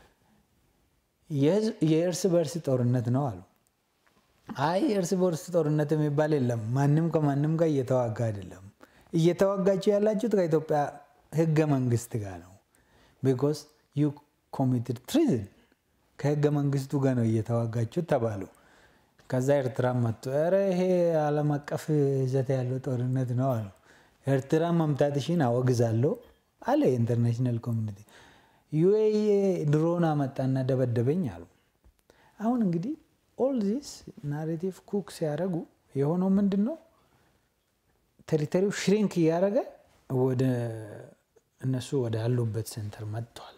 የእርስ በእርስ ጦርነት ነው አሉ። አይ የእርስ በእርስ ጦርነት የሚባል የለም፣ ማንም ከማንም ጋር እየተዋጋ አይደለም። እየተዋጋችሁ ያላችሁት ከኢትዮጵያ ህገ መንግስት ጋር ነው። ቢኮዝ ዩ ኮሚትድ ትሪዝን ከህገ መንግስቱ ጋር ነው እየተዋጋችሁት ተባሉ። ከዛ ኤርትራ መጡ። ኧረ ይሄ ዓለም አቀፍ ይዘት ያለው ጦርነት ነው አሉ። ኤርትራ መምታትሽን አወግዛለሁ አለ የኢንተርናሽናል ኮሚኒቲ። ዩኤኢ ድሮን አመጣና ደበደበኝ አሉ። አሁን እንግዲህ ኦል ዚስ ናሬቲቭ ኩክ ሲያደርጉ የሆነው ምንድን ነው? ቴሪቶሪው ሽሪንክ እያደረገ ወደ እነሱ ወደ ያሉበት ሴንተር መጥቷል።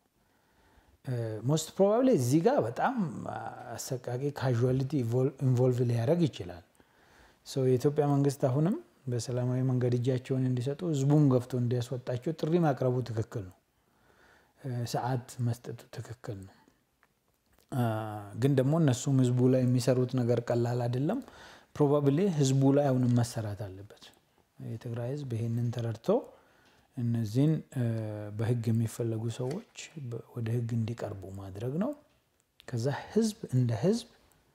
ሞስት ፕሮባብሊ እዚህ ጋር በጣም አሰቃቂ ካዥዋሊቲ ኢንቮልቭ ሊያደርግ ይችላል። የኢትዮጵያ መንግስት አሁንም በሰላማዊ መንገድ እጃቸውን እንዲሰጡ ህዝቡን ገፍቶ እንዲያስወጣቸው ጥሪ ማቅረቡ ትክክል ነው። ሰዓት መስጠቱ ትክክል ነው። ግን ደግሞ እነሱም ህዝቡ ላይ የሚሰሩት ነገር ቀላል አይደለም። ፕሮባብሊ ህዝቡ ላይ አሁንም መሰራት አለበት። የትግራይ ህዝብ ይሄንን ተረድቶ እነዚህን በህግ የሚፈለጉ ሰዎች ወደ ህግ እንዲቀርቡ ማድረግ ነው። ከዛ ህዝብ እንደ ህዝብ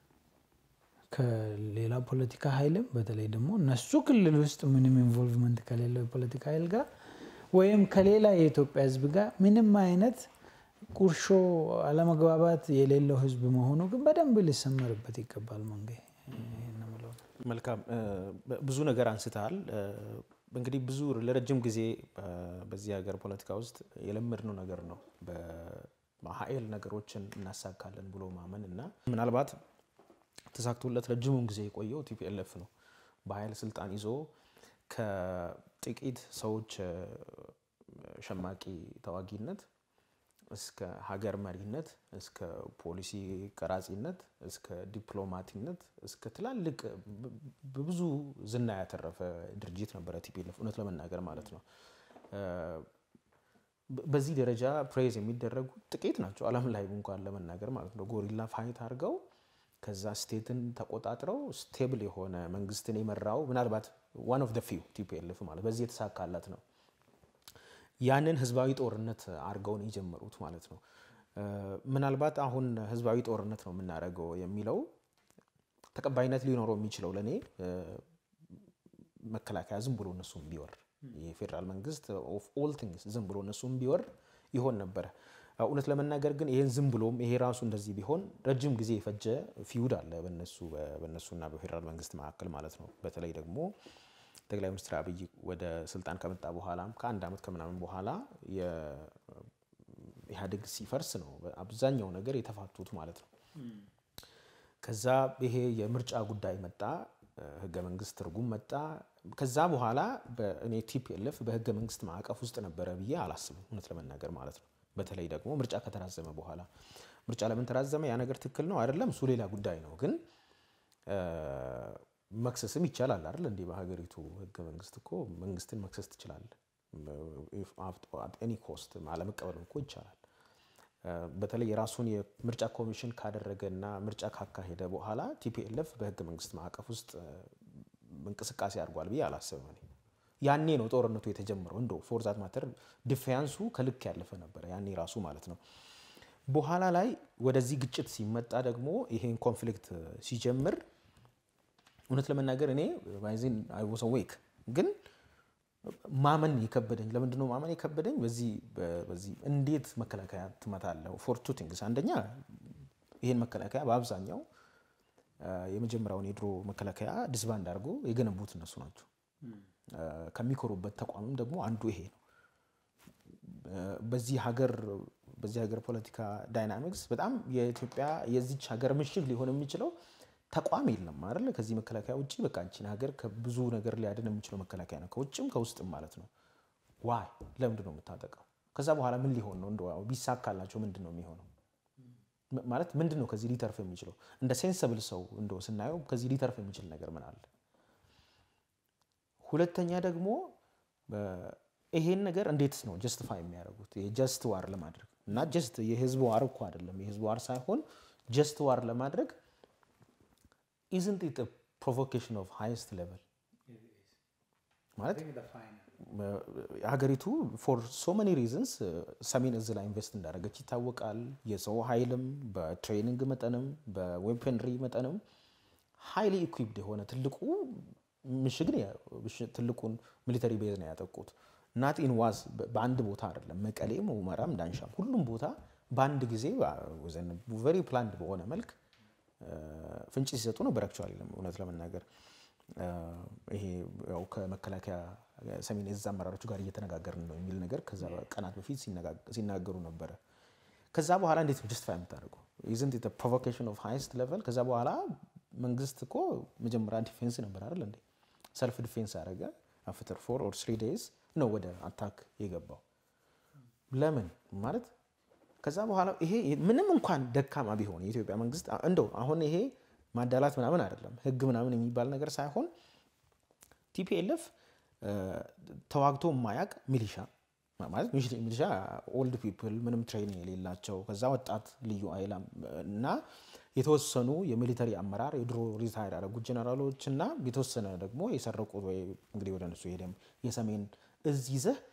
ከሌላ ፖለቲካ ኃይልም በተለይ ደግሞ እነሱ ክልል ውስጥ ምንም ኢንቮልቭመንት ከሌለው የፖለቲካ ኃይል ጋር ወይም ከሌላ የኢትዮጵያ ህዝብ ጋር ምንም አይነት ቁርሾ፣ አለመግባባት የሌለው ህዝብ መሆኑ ግን በደንብ ሊሰመርበት ይገባል። መንገ መልካም ብዙ ነገር አንስተሃል። እንግዲህ ብዙ ለረጅም ጊዜ በዚህ ሀገር ፖለቲካ ውስጥ የለመድነው ነገር ነው በኃይል ነገሮችን እናሳካለን ብሎ ማመን እና ምናልባት ተሳክቶለት ረጅሙን ጊዜ የቆየው ቲፒኤልኤፍ ነው። በኃይል ስልጣን ይዞ ከጥቂት ሰዎች ሸማቂ ተዋጊነት እስከ ሀገር መሪነት እስከ ፖሊሲ ቀራጺነት እስከ ዲፕሎማቲነት እስከ ትላልቅ በብዙ ዝና ያተረፈ ድርጅት ነበረ ቲፒኤልኤፍ እውነት ለመናገር ማለት ነው። በዚህ ደረጃ ፕሬዝ የሚደረጉ ጥቂት ናቸው ዓለም ላይ እንኳን ለመናገር ማለት ነው። ጎሪላ ፋይት አድርገው ከዛ ስቴትን ተቆጣጥረው ስቴብል የሆነ መንግስትን የመራው ምናልባት ዋን ኦፍ ደ ፊው ቲፒኤልኤፍ ማለት በዚህ የተሳካላት ነው። ያንን ህዝባዊ ጦርነት አድርገው ነው የጀመሩት ማለት ነው። ምናልባት አሁን ህዝባዊ ጦርነት ነው የምናደርገው የሚለው ተቀባይነት ሊኖረው የሚችለው ለእኔ መከላከያ ዝም ብሎ እነሱም ቢወር የፌዴራል መንግስት ኦፍ ኦል ቲንግስ ዝም ብሎ እነሱም ቢወር ይሆን ነበረ። እውነት ለመናገር ግን ይሄን ዝም ብሎም ይሄ ራሱ እንደዚህ ቢሆን ረጅም ጊዜ የፈጀ ፊውድ አለ በነሱ በነሱና በፌዴራል መንግስት መካከል ማለት ነው። በተለይ ደግሞ ጠቅላይ ሚኒስትር አብይ ወደ ስልጣን ከመጣ በኋላም ከአንድ ዓመት ከምናምን በኋላ ኢህአዴግ ሲፈርስ ነው አብዛኛው ነገር የተፋቱት ማለት ነው። ከዛ ይሄ የምርጫ ጉዳይ መጣ፣ ህገ መንግስት ትርጉም መጣ። ከዛ በኋላ እኔ ቲፒኤልኤፍ በህገ መንግስት ማዕቀፍ ውስጥ ነበረ ብዬ አላስብም እውነት ለመናገር ማለት ነው። በተለይ ደግሞ ምርጫ ከተራዘመ በኋላ ምርጫ ለምን ተራዘመ? ያ ነገር ትክክል ነው አይደለም፣ እሱ ሌላ ጉዳይ ነው። ግን መክሰስም ይቻላል አይደል? እንዲህ በሀገሪቱ ህገ መንግስት እኮ መንግስትን መክሰስ ትችላለህ። ኤኒ ኮስት አለመቀበልም እኮ ይቻላል። በተለይ የራሱን የምርጫ ኮሚሽን ካደረገና ምርጫ ካካሄደ በኋላ ቲፒኤልኤፍ በህገ መንግስት ማዕቀፍ ውስጥ እንቅስቃሴ አድርጓል ብዬ አላስብም እኔ። ያኔ ነው ጦርነቱ የተጀመረው። እንደ ፎርዛት ማተር ዲፌንሱ ከልክ ያለፈ ነበረ ያኔ ራሱ ማለት ነው። በኋላ ላይ ወደዚህ ግጭት ሲመጣ ደግሞ ይሄን ኮንፍሊክት ሲጀምር እውነት ለመናገር እኔ ባይዚን አይ ዋዝ አዌክ ግን ማመን የከበደኝ ለምንድን ነው ማመን የከበደኝ? በዚህ በዚህ እንዴት መከላከያ ትመታለህ? ፎር ቱ ቲንግስ አንደኛ ይሄን መከላከያ በአብዛኛው የመጀመሪያውን የድሮ መከላከያ ዲስባንድ አድርጎ የገነቡት እነሱ ናቸው። ከሚኮሩበት ተቋምም ደግሞ አንዱ ይሄ ነው። በዚህ ሀገር በዚህ ሀገር ፖለቲካ ዳይናሚክስ በጣም የኢትዮጵያ የዚች ሀገር ምሽግ ሊሆን የሚችለው ተቋም የለም አይደለ? ከዚህ መከላከያ ውጭ በቃ አንቺን ሀገር ከብዙ ነገር ሊያድን የሚችለው መከላከያ ነው፣ ከውጭም ከውስጥም ማለት ነው። ዋይ ለምንድን ነው የምታጠቀው? ከዛ በኋላ ምን ሊሆን ነው? እንደው ቢሳካላቸው ምንድን ነው የሚሆነው? ማለት ምንድን ነው ከዚህ ሊተርፍ የሚችለው? እንደ ሴንሰብል ሰው እንደው ስናየው ከዚህ ሊተርፍ የሚችል ነገር ምን አለ? ሁለተኛ ደግሞ ይሄን ነገር እንዴት ነው ጀስቲፋይ የሚያደርጉት? የጀስት ዋር ለማድረግ እና ጀስት የህዝብ ዋር እኮ አይደለም፣ የህዝብ ዋር ሳይሆን ጀስት ዋር ለማድረግ ኢዝንት ኢት ፕሮቮኬሽን ኦፍ ሃይስት ሌቨል ማለት ሀገሪቱ ፎር ሶ መኒ ሪዝንስ ሰሜን እዝ ላይ ኢንቨስት እንዳደረገች ይታወቃል። የሰው ኃይልም በትሬኒንግ መጠንም በዌፐንሪ መጠንም ሃይሊ ኢኩዊፕድ የሆነ ትልቁ ምሽግ ትልቁን ሚሊተሪ ቤዝ ነው ያጠቁት። ናት ኢን ዋዝ በአንድ ቦታ አይደለም፣ መቀሌም፣ ሁመራም፣ ዳንሻም ሁሉም ቦታ በአንድ ጊዜ ቨሪ ፕላንድ በሆነ መልክ ፍንጭ ሲሰጡ ነበር። አክቹዋሊ እውነት ለመናገር ይሄ ያው ከመከላከያ ሰሜን እዝ አመራሮቹ ጋር እየተነጋገርን ነው የሚል ነገር ከዛ ቀናት በፊት ሲናገሩ ነበረ። ከዛ በኋላ እንዴት ነው ጀስቲፋይ የምታደርገው? ኢዝንት ኢት ፕሮቮኬሽን ኦፍ ሃይስት ሌቨል። ከዛ በኋላ መንግስት እኮ መጀመሪያ ዲፌንስ ነበር አይደል እንዴ? ሰልፍ ዲፌንስ አደረገ። አፍተር ፎር ኦር ስሪ ዴይዝ ነው ወደ አታክ የገባው። ለምን ማለት ከዛ በኋላ ይሄ ምንም እንኳን ደካማ ቢሆን የኢትዮጵያ መንግስት እንደው አሁን ይሄ ማዳላት ምናምን አይደለም ህግ ምናምን የሚባል ነገር ሳይሆን ቲፒኤልኤፍ ተዋግቶ የማያቅ ሚሊሻ ማለት ሚሊሻ ኦልድ ፒፕል ምንም ትሬኒንግ የሌላቸው ከዛ ወጣት ልዩ ኃይል እና የተወሰኑ የሚሊተሪ አመራር የድሮ ሪታይር ያደረጉት ጀነራሎች እና የተወሰነ ደግሞ የሰረቁት ወይ እንግዲህ ወደ እነሱ ሄደም የሰሜን እዝ ይዘህ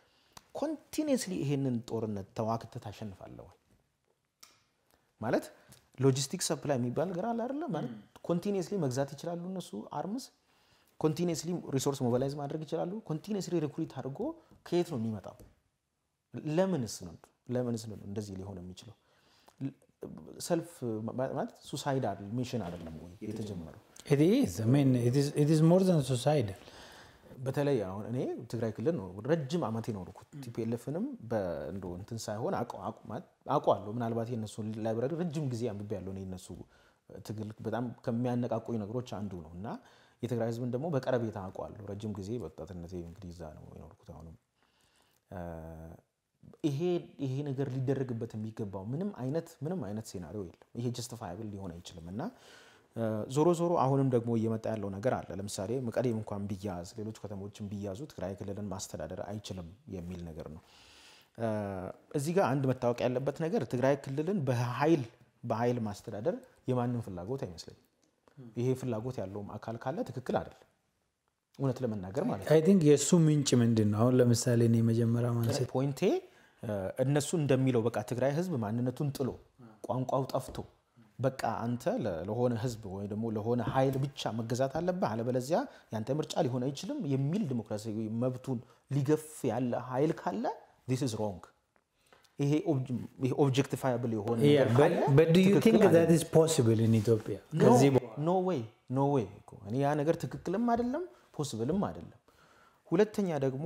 ኮንቲኒየስሊ ይሄንን ጦርነት ተዋክተህ ታሸንፋለህ ወይ? ማለት ሎጂስቲክ ሰፕላይ የሚባል ነገር አለ አይደለ? ማለት ኮንቲኒየስሊ መግዛት ይችላሉ እነሱ አርምስ ኮንቲኒየስሊ ሪሶርስ ሞባላይዝ ማድረግ ይችላሉ። ኮንቲኒየስሊ ሪክሩት አድርጎ ከየት ነው የሚመጣው? ለምንስ ነው ለምንስ ነው እንደዚህ ሊሆን የሚችለው? ሰልፍ ማለት ሱሳይዳል ሚሽን አይደለም ወይ የተጀመረው? It is. I mean, it is, it is more than suicidal. በተለይ አሁን እኔ ትግራይ ክልል ነው ረጅም ዓመት የኖርኩት። ቲፒኤልኤፍንም በእንዶ እንትን ሳይሆን አውቀዋለሁ። ምናልባት የነሱ ላይብራሪ ረጅም ጊዜ አንብቤ ያለው የነሱ ትግል በጣም ከሚያነቃቁኝ ነገሮች አንዱ ነው እና የትግራይ ህዝብን ደግሞ በቀረቤታ አውቀዋለሁ። ረጅም ጊዜ በወጣትነቴ እንግዲህ እዛ ነው የኖርኩት። አሁንም ይሄ ይሄ ነገር ሊደረግበት የሚገባው ምንም አይነት ምንም አይነት ሴናሪዮ የለም። ይሄ ጀስቲፋያብል ሊሆን አይችልም እና ዞሮ ዞሮ አሁንም ደግሞ እየመጣ ያለው ነገር አለ። ለምሳሌ መቀሌም እንኳን ቢያዝ ሌሎች ከተሞችን ቢያዙ ትግራይ ክልልን ማስተዳደር አይችልም የሚል ነገር ነው። እዚህ ጋር አንድ መታወቅ ያለበት ነገር ትግራይ ክልልን በኃይል በኃይል ማስተዳደር የማንም ፍላጎት አይመስለኝም። ይሄ ፍላጎት ያለውም አካል ካለ ትክክል አይደለም፣ እውነት ለመናገር ማለት ነው። አይ ቲንክ የእሱ ምንጭ ምንድን ነው? አሁን ለምሳሌ እኔ መጀመሪያ ማንሳት ፖይንቴ እነሱ እንደሚለው በቃ ትግራይ ህዝብ ማንነቱን ጥሎ ቋንቋው ጠፍቶ በቃ አንተ ለሆነ ህዝብ ወይ ደግሞ ለሆነ ኃይል ብቻ መገዛት አለብህ፣ አለበለዚያ ያንተ ምርጫ ሊሆን አይችልም የሚል ዲሞክራሲያዊ መብቱን ሊገፍ ያለ ኃይል ካለ ዚስ ኢዝ ሮንግ። ይሄ ኦብጀክቲፋያብል የሆነ ነገር ካለ but do you ትክክል think that አይደለም። is possible in Ethiopia? ከዚህ በኋላ ኖ ዌይ ኖ ዌይ እኮ እኔ ያ ነገር ትክክልም አይደለም ፖስብልም አይደለም። ሁለተኛ ደግሞ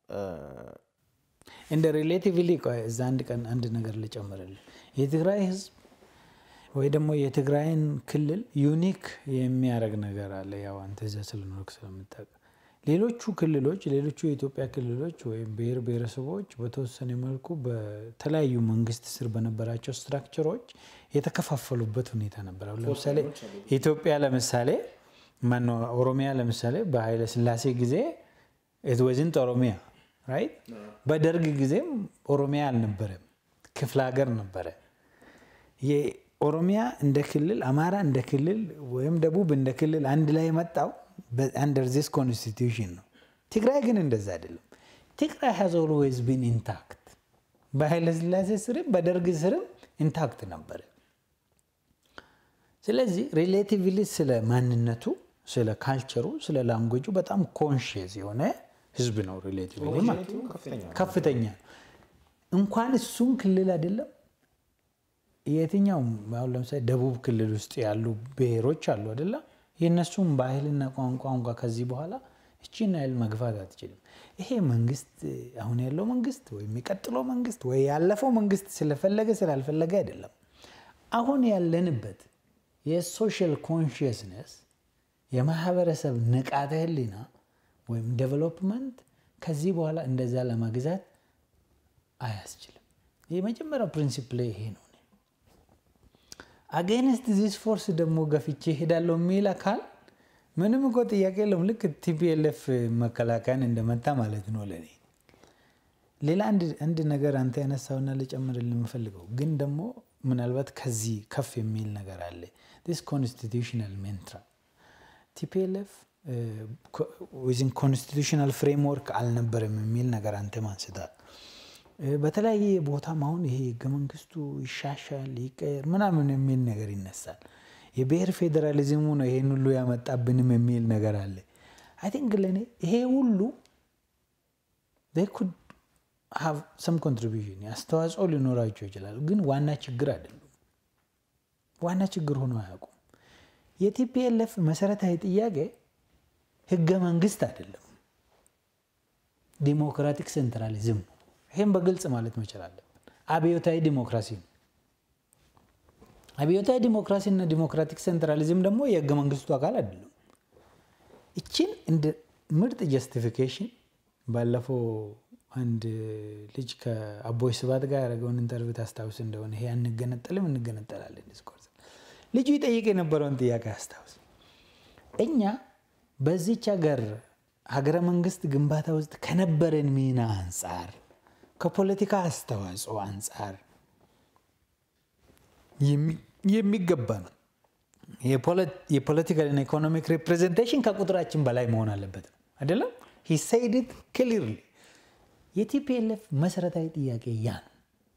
እንደ ሪሌቲቭሊ ቆይ እዛ አንድ ቀን አንድ ነገር ልጨምርልህ። የትግራይ ህዝብ ወይ ደግሞ የትግራይን ክልል ዩኒክ የሚያደርግ ነገር አለ። ያው አንተ እዛ ስለኖርክ ስለምታውቅ ሌሎቹ ክልሎች ሌሎቹ የኢትዮጵያ ክልሎች ወይም ብሔር ብሔረሰቦች በተወሰነ መልኩ በተለያዩ መንግስት ስር በነበራቸው ስትራክቸሮች የተከፋፈሉበት ሁኔታ ነበር። አሁን ለምሳሌ ኢትዮጵያ ለምሳሌ ማነው ኦሮሚያ ለምሳሌ በኃይለ ስላሴ ጊዜ ወዝንት ኦሮሚያ ራይት። በደርግ ጊዜም ኦሮሚያ አልነበረም፣ ክፍለ ሀገር ነበረ። የኦሮሚያ እንደ ክልል፣ አማራ እንደ ክልል ወይም ደቡብ እንደ ክልል አንድ ላይ የመጣው አንደር ዚስ ኮንስቲቱሽን ነው። ትግራይ ግን እንደዛ አይደለም። ትግራይ ሃዝ ኦልዌይዝ ቢን ኢንታክት። በኃይለ ስላሴ ስርም በደርግ ስርም ኢንታክት ነበረ። ስለዚህ ሪሌቲቭሊ ስለ ማንነቱ፣ ስለ ካልቸሩ፣ ስለ ላንጉጁ በጣም ኮንሽየስ የሆነ ህዝብ ነው። ሪሌቲቭሊ ማለት ነው። ከፍተኛ ነው። ከፍተኛ ነው። እንኳን እሱም ክልል አይደለም የትኛውም አሁን ለምሳሌ ደቡብ ክልል ውስጥ ያሉ ብሔሮች አሉ አይደለ? የእነሱም ባህልና ቋንቋ እንኳ ከዚህ በኋላ እቺን ያህል መግፋት አትችልም። ይሄ መንግስት አሁን ያለው መንግስት ወይ የሚቀጥለው መንግስት ወይ ያለፈው መንግስት ስለፈለገ ስላልፈለገ አይደለም። አሁን ያለንበት የሶሻል ኮንሽየስነስ የማህበረሰብ ንቃተ ህሊና ወይም ዴቨሎፕመንት ከዚህ በኋላ እንደዛ ለመግዛት አያስችልም። የመጀመሪያው ፕሪንሲፕል ይሄ ነው። አጌንስት ዚስ ፎርስ ደግሞ ገፍቼ ሄዳለሁ የሚል አካል ምንም እኮ ጥያቄ የለውም። ልክ ቲፒኤልኤፍ መከላከያን እንደመታ ማለት ነው ለኔ። ሌላ አንድ ነገር አንተ ያነሳውና ልጨምርልህ የምፈልገው ግን ደግሞ ምናልባት ከዚህ ከፍ የሚል ነገር አለ። ዲስ ኮንስቲቱሽናል ሜንትራ ቲፒኤልኤፍ ዊዝን ኮንስቲቱሽናል ፍሬምወርክ አልነበረም የሚል ነገር አንተ ማንስታል። በተለያየ ቦታም አሁን ይሄ ህገ መንግስቱ ይሻሻል ይቀየር ምናምን የሚል ነገር ይነሳል። የብሔር ፌዴራሊዝሙ ነው ይሄን ሁሉ ያመጣብንም የሚል ነገር አለ። አይ ቲንክ ለእኔ ይሄ ሁሉ ኩድ ሃቭ ሰም ኮንትሪቢሽን አስተዋጽኦ ሊኖራቸው ይችላል፣ ግን ዋና ችግር አይደሉም። ዋና ችግር ሆኖ አያውቁም። የቲፒኤልኤፍ መሰረታዊ ጥያቄ ህገ መንግስት አይደለም፣ ዲሞክራቲክ ሴንትራሊዝም ነው። ይህም በግልጽ ማለት መቻል አለብን። አብዮታዊ ዲሞክራሲ ነው። አብዮታዊ ዲሞክራሲ እና ዲሞክራቲክ ሴንትራሊዝም ደግሞ የህገ መንግስቱ አካል አይደለም። ይችን እንደ ምርጥ ጀስቲፊኬሽን ባለፈው አንድ ልጅ ከአቦይ ስብሃት ጋር ያደረገውን ኢንተርቪው ታስታውስ እንደሆነ ይሄ አንገነጠልም እንገነጠላለን ዲስኮርስ ልጁ ይጠይቅ የነበረውን ጥያቄ አስታውስ። እኛ በዚች ሀገር ሀገረ መንግስት ግንባታ ውስጥ ከነበረን ሚና አንጻር ከፖለቲካ አስተዋጽኦ አንጻር የሚገባ ነው የፖለቲካልና ኢኮኖሚክ ሪፕሬዘንቴሽን ከቁጥራችን በላይ መሆን አለበት ነው አይደለም? ሂ ሰይድ ኢት ክሊርሊ። የቲፒኤልኤፍ መሰረታዊ ጥያቄ ያ ነው።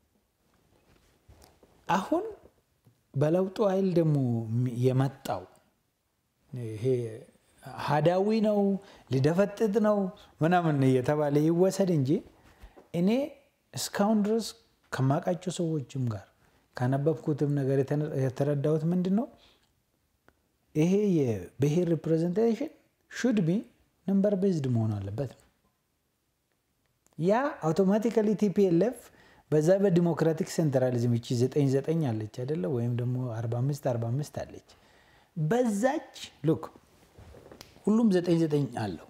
አሁን በለውጡ ኃይል ደግሞ የመጣው ይሄ ሀዳዊ ነው ሊደፈጥጥ ነው ምናምን እየተባለ ይወሰድ እንጂ እኔ እስካሁን ድረስ ከማውቃቸው ሰዎችም ጋር ካነበብኩትም ነገር የተረዳሁት ምንድን ነው ይሄ የብሔር ሪፕሬዘንቴሽን ሹድ ቢ ነምበር ቤዝድ መሆን አለበት ነው። ያ አውቶማቲካሊ ቲፒኤልኤፍ በዛ በዲሞክራቲክ ሴንትራሊዝም እቺ ዘጠኝ ዘጠኝ አለች አይደለ? ወይም ደግሞ 45 45 አለች። በዛች ሉክ ሁሉም ዘጠኝ ዘጠኝ አለው።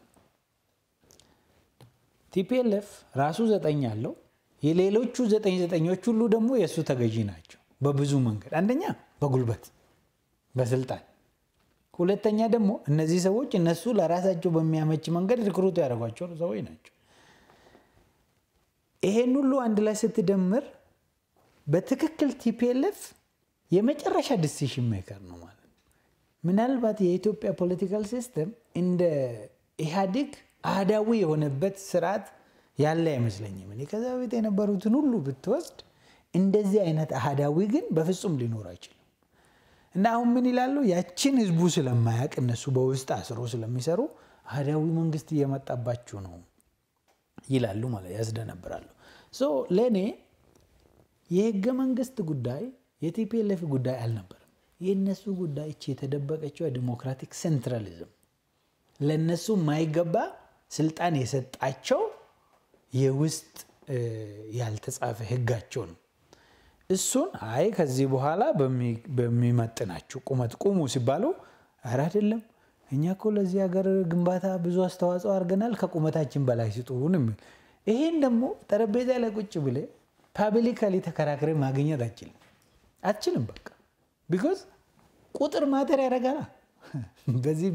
ቲፒኤልኤፍ ራሱ ዘጠኝ አለው። የሌሎቹ ዘጠኝ ዘጠኞች ሁሉ ደግሞ የእሱ ተገዢ ናቸው በብዙ መንገድ። አንደኛ በጉልበት በስልጣን፣ ሁለተኛ ደግሞ እነዚህ ሰዎች እነሱ ለራሳቸው በሚያመች መንገድ ሪክሩት ያደረጓቸው ሰዎች ናቸው። ይሄን ሁሉ አንድ ላይ ስትደምር በትክክል ቲፒኤልኤፍ የመጨረሻ ዲሲሽን ሜከር ነው ማለት ነው። ምናልባት የኢትዮጵያ ፖለቲካል ሲስተም እንደ ኢህአዴግ አህዳዊ የሆነበት ስርዓት ያለ አይመስለኝም። እኔ ከዛ በፊት የነበሩትን ሁሉ ብትወስድ እንደዚህ አይነት አህዳዊ ግን በፍጹም ሊኖር አይችልም። እና አሁን ምን ይላሉ? ያችን ህዝቡ ስለማያውቅ እነሱ በውስጥ አስሮ ስለሚሰሩ አህዳዊ መንግስት እየመጣባችሁ ነው ይላሉ ማለት ያስደነብራሉ። ሶ ለእኔ የህገ መንግስት ጉዳይ የቲፒኤልኤፍ ጉዳይ አልነበረም። የእነሱ ጉዳይ እቺ የተደበቀችው የዲሞክራቲክ ሴንትራሊዝም ለእነሱ የማይገባ ስልጣን የሰጣቸው የውስጥ ያልተጻፈ ህጋቸው ነው። እሱን አይ ከዚህ በኋላ በሚመጥናችሁ ቁመት ቁሙ ሲባሉ ኧረ አይደለም እኛ እኮ ለዚህ ሀገር ግንባታ ብዙ አስተዋጽኦ አድርገናል፣ ከቁመታችን በላይ ስጡን የሚል ይሄን ደግሞ ጠረጴዛ ላይ ቁጭ ብሌ ፓብሊካሊ ተከራክሬ ማግኘት አችልም አትችልም። በቃ ቢኮዝ ቁጥር ማተር ያደርጋል። በዚህ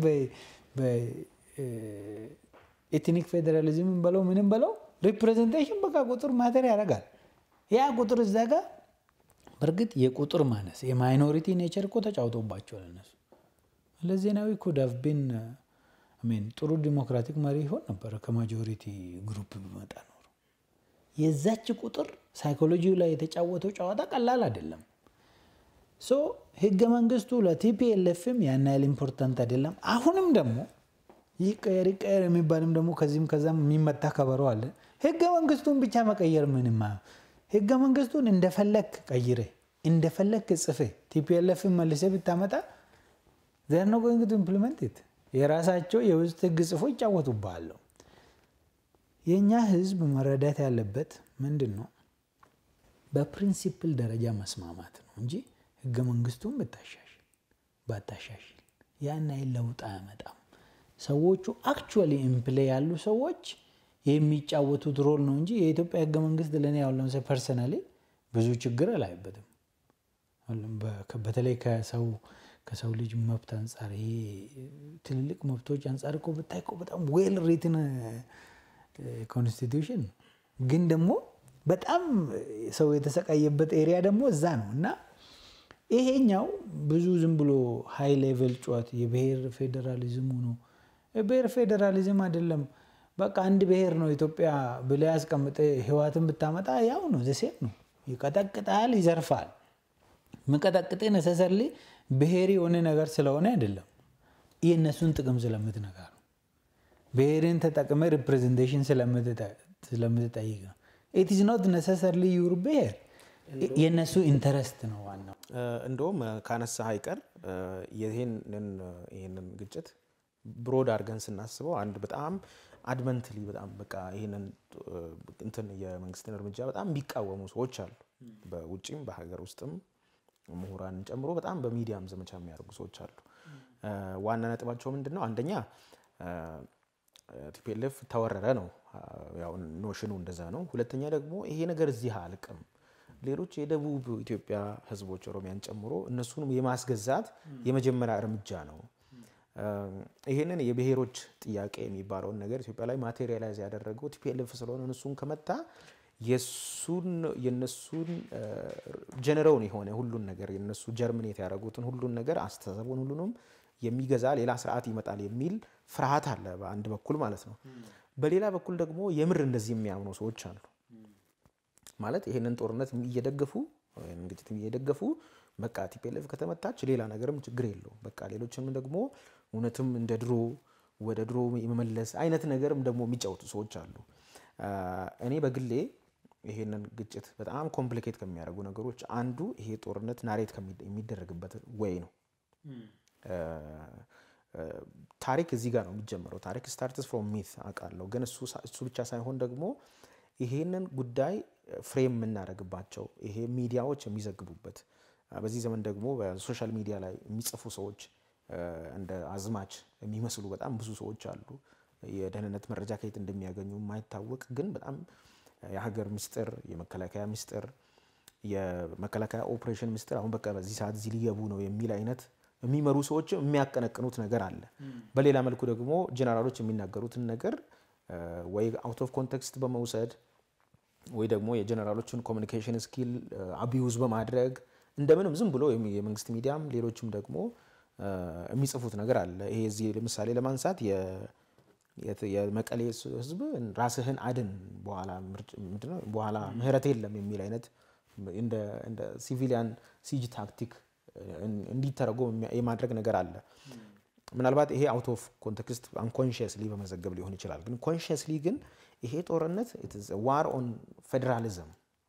በኤትኒክ ፌዴራሊዝም በለው ምንም በለው ሪፕሬዘንቴሽን በቃ ቁጥር ማተር ያደርጋል። ያ ቁጥር እዛ ጋር በእርግጥ የቁጥር ማነስ የማይኖሪቲ ኔቸር እኮ ተጫውቶባቸዋል እነሱ መለስ ዜናዊ ኩድ ሃቭ ቢን ሚን ጥሩ ዲሞክራቲክ መሪ ይሆን ነበረ ከማጆሪቲ ግሩፕ ቢመጣ ኖሮ። የዛች ቁጥር ሳይኮሎጂው ላይ የተጫወተው ጨዋታ ቀላል አይደለም። ሶ ህገ መንግስቱ ለቲፒኤልኤፍም ያን ያህል ኢምፖርታንት አይደለም። አሁንም ደግሞ ይቀየር ይቀየር የሚባልም ደግሞ ከዚህም ከዛም የሚመታ ከበሮ አለ። ህገ መንግስቱን ብቻ መቀየር ምንም ህገ መንግስቱን እንደፈለክ ቀይረ እንደፈለክ ጽፌ ቲፒኤልኤፍን መልሰ ብታመጣ ዘር ነው ጎይንግ ቱ ኢምፕሊመንት ኢት የራሳቸው የውስጥ ህግ ጽፎ ይጫወቱብሃሉ። የእኛ ህዝብ መረዳት ያለበት ምንድን ነው፣ በፕሪንሲፕል ደረጃ መስማማት ነው እንጂ ህገ መንግስቱን ብታሻሽል ባታሻሽል ያን ያህል ለውጥ አያመጣም። ሰዎቹ አክቹዋሊ ኢምፕሌ ያሉ ሰዎች የሚጫወቱት ሮል ነው እንጂ የኢትዮጵያ ህገ መንግስት ለእኔ ያው ለምሳሌ ፐርሰናሊ ብዙ ችግር አላይበትም። በተለይ ከሰው ከሰው ልጅ መብት አንጻር ይሄ ትልልቅ መብቶች አንጻር እኮ ብታይ እኮ በጣም ዌል ሪትን ኮንስቲቱሽን ግን ደግሞ በጣም ሰው የተሰቃየበት ኤሪያ ደግሞ እዛ ነው እና ይሄኛው ብዙ ዝም ብሎ ሃይ ሌቨል ጨዋት የብሔር ፌዴራሊዝሙ ነው። የብሔር ፌዴራሊዝም አይደለም። በቃ አንድ ብሔር ነው ኢትዮጵያ ብለህ ያስቀምጠ ህዋትን ብታመጣ ያው ነው ዘሴም ነው። ይቀጠቅጣል፣ ይዘርፋል። ምቀጠቅጥ ነሰሰርሊ ብሔር የሆነ ነገር ስለሆነ አይደለም፣ የእነሱን ጥቅም ስለምትነካ ነው። ብሔርን ተጠቅመ ሪፕሬዘንቴሽን ስለምትጠይቅ ነው። ኢት ኢዝ ኖት ነሰሰርሊ ዩር ብሔር የእነሱ ኢንተረስት ነው ዋናው። እንደውም ካነሳ አይቀር ይህንን ግጭት ብሮድ አድርገን ስናስበው አንድ በጣም አድመንትሊ በጣም በቃ ይህንን እንትን የመንግስትን እርምጃ በጣም የሚቃወሙ ሰዎች አሉ። በውጭም በሀገር ውስጥም ምሁራንን ጨምሮ በጣም በሚዲያም ዘመቻ የሚያደርጉ ሰዎች አሉ። ዋና ነጥባቸው ምንድን ነው? አንደኛ ቲፒኤልኤፍ ተወረረ ነው፣ ያው ኖሽኑ እንደዛ ነው። ሁለተኛ ደግሞ ይሄ ነገር እዚህ አልቅም ሌሎች የደቡብ ኢትዮጵያ ህዝቦች ኦሮሚያን ጨምሮ እነሱንም የማስገዛት የመጀመሪያ እርምጃ ነው። ይህንን የብሔሮች ጥያቄ የሚባለውን ነገር ኢትዮጵያ ላይ ማቴሪያላይዝ ያደረገው ቲፒኤልኤፍ ስለሆነ እነሱን ከመታ የነሱን ጀነረውን የሆነ ሁሉን ነገር የነሱ ጀርሚኔት ያደረጉትን ሁሉን ነገር አስተሳሰቡን ሁሉንም የሚገዛ ሌላ ስርዓት ይመጣል የሚል ፍርሃት አለ በአንድ በኩል ማለት ነው። በሌላ በኩል ደግሞ የምር እንደዚህ የሚያምኑ ሰዎች አሉ። ማለት ይሄንን ጦርነት እየደገፉ ወይም ግጭት እየደገፉ በቃ ቲፒኤልኤፍ ከተመታች ሌላ ነገርም ችግር የለውም በቃ ሌሎችንም ደግሞ እውነትም እንደ ድሮ ወደ ድሮ የመመለስ አይነት ነገርም ደግሞ የሚጫወቱ ሰዎች አሉ። እኔ በግሌ ይሄንን ግጭት በጣም ኮምፕሊኬት ከሚያደርጉ ነገሮች አንዱ ይሄ ጦርነት ናሬት የሚደረግበት ወይ ነው። ታሪክ እዚህ ጋር ነው የሚጀምረው። ታሪክ ስታርትስ ፍሮም ሚት አውቃለሁ፣ ግን እሱ ብቻ ሳይሆን ደግሞ ይሄንን ጉዳይ ፍሬም የምናደርግባቸው ይሄ ሚዲያዎች የሚዘግቡበት በዚህ ዘመን ደግሞ በሶሻል ሚዲያ ላይ የሚጽፉ ሰዎች እንደ አዝማች የሚመስሉ በጣም ብዙ ሰዎች አሉ። የደህንነት መረጃ ከየት እንደሚያገኙ የማይታወቅ ግን በጣም የሀገር ምስጢር፣ የመከላከያ ምስጢር፣ የመከላከያ ኦፕሬሽን ምስጢር አሁን በቃ በዚህ ሰዓት እዚህ ሊገቡ ነው የሚል አይነት የሚመሩ ሰዎች የሚያቀነቅኑት ነገር አለ። በሌላ መልኩ ደግሞ ጀነራሎች የሚናገሩትን ነገር ወይ አውት ኦፍ ኮንቴክስት በመውሰድ ወይ ደግሞ የጀነራሎችን ኮሚኒኬሽን ስኪል አቢዩዝ በማድረግ እንደምንም ዝም ብሎ የመንግስት ሚዲያም ሌሎችም ደግሞ የሚጽፉት ነገር አለ። ይሄ እዚህ ለምሳሌ ለማንሳት የመቀሌ ህዝብ ራስህን አድን በኋላ ምህረት የለም የሚል አይነት እንደ ሲቪሊያን ሲጅ ታክቲክ እንዲተረጎም የማድረግ ነገር አለ። ምናልባት ይሄ አውት ኦፍ ኮንቴክስት አንኮንሽስሊ በመዘገብ ሊሆን ይችላል። ግን ኮንሽስሊ ግን ይሄ ጦርነት ዋር ኦን ፌዴራሊዝም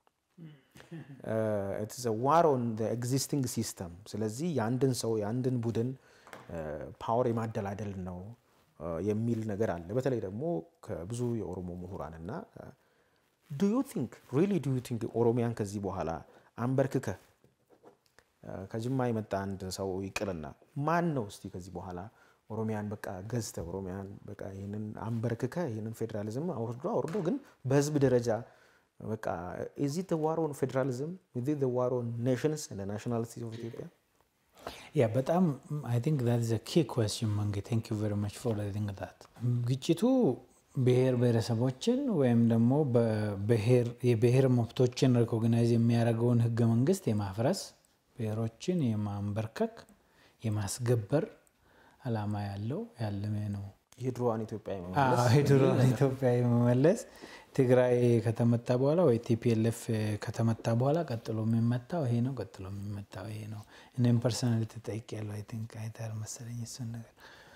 ዋር ኦን ኤግዚስቲንግ ሲስተም። ስለዚህ የአንድን ሰው የአንድን ቡድን ፓወር የማደላደል ነው የሚል ነገር አለ። በተለይ ደግሞ ከብዙ የኦሮሞ ምሁራን እና ዱ ዩ ቲንክ ሪሊ ዱ ዩ ቲንክ ኦሮሚያን ከዚህ በኋላ አንበርክከ ከጅማ የመጣ አንድ ሰው ይቅርና ማን ነው እስቲ ከዚህ በኋላ ኦሮሚያን በቃ ገዝተ ኦሮሚያን በቃ ይህንን አንበርክከ ይህንን ፌዴራሊዝም አውርዶ አውርዶ ግን በህዝብ ደረጃ በቃ ኢዝ ኢት ዋር ኦን ፌዴራሊዝም ኢዝ ኢት ዋር ኦን ኔሽንስ ኤንድ ናሽናሊቲ ኦፍ ኢትዮጵያ? ያ በጣም አይ ቲንክ ዛት ኢዝ አ ኪ ኩዌስችን መንጌ ቴንክ ዩ ቨሪ ማች ፎር ቲንክ ዛት ግጭቱ ብሔር ብሔረሰቦችን ወይም ደግሞ የብሔር መብቶችን ሪኮግናይዝ የሚያደርገውን ህገ መንግስት የማፍረስ ብሔሮችን የማንበርከክ የማስገበር አላማ ያለው ያለመ ነው። የድሮዋን ኢትዮጵያ የድሮዋን ኢትዮጵያ የመመለስ ትግራይ ከተመታ በኋላ ወይ ቲፒኤልኤፍ ከተመታ በኋላ ቀጥሎ የሚመታው ይሄ ነው፣ ቀጥሎ የሚመታው ይሄ ነው። እኔም ፐርሰናሊ ተጠይቄያለሁ። አይ ቲንክ አይተሃል መሰለኝ እሱን ነገር።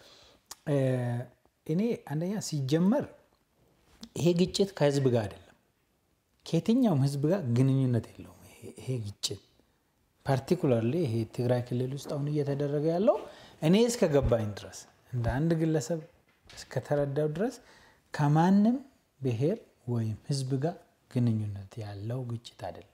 እኔ አንደኛ ሲጀመር ይሄ ግጭት ከህዝብ ጋር አይደለም፣ ከየትኛውም ህዝብ ጋር ግንኙነት የለውም። ይሄ ግጭት ፓርቲኩላርሊ ይሄ ትግራይ ክልል ውስጥ አሁን እየተደረገ ያለው እኔ እስከ ገባኝ ድረስ እንደ አንድ ግለሰብ እስከተረዳው ድረስ ከማንም ብሔር ወይም ህዝብ ጋር ግንኙነት ያለው ግጭት አይደለም።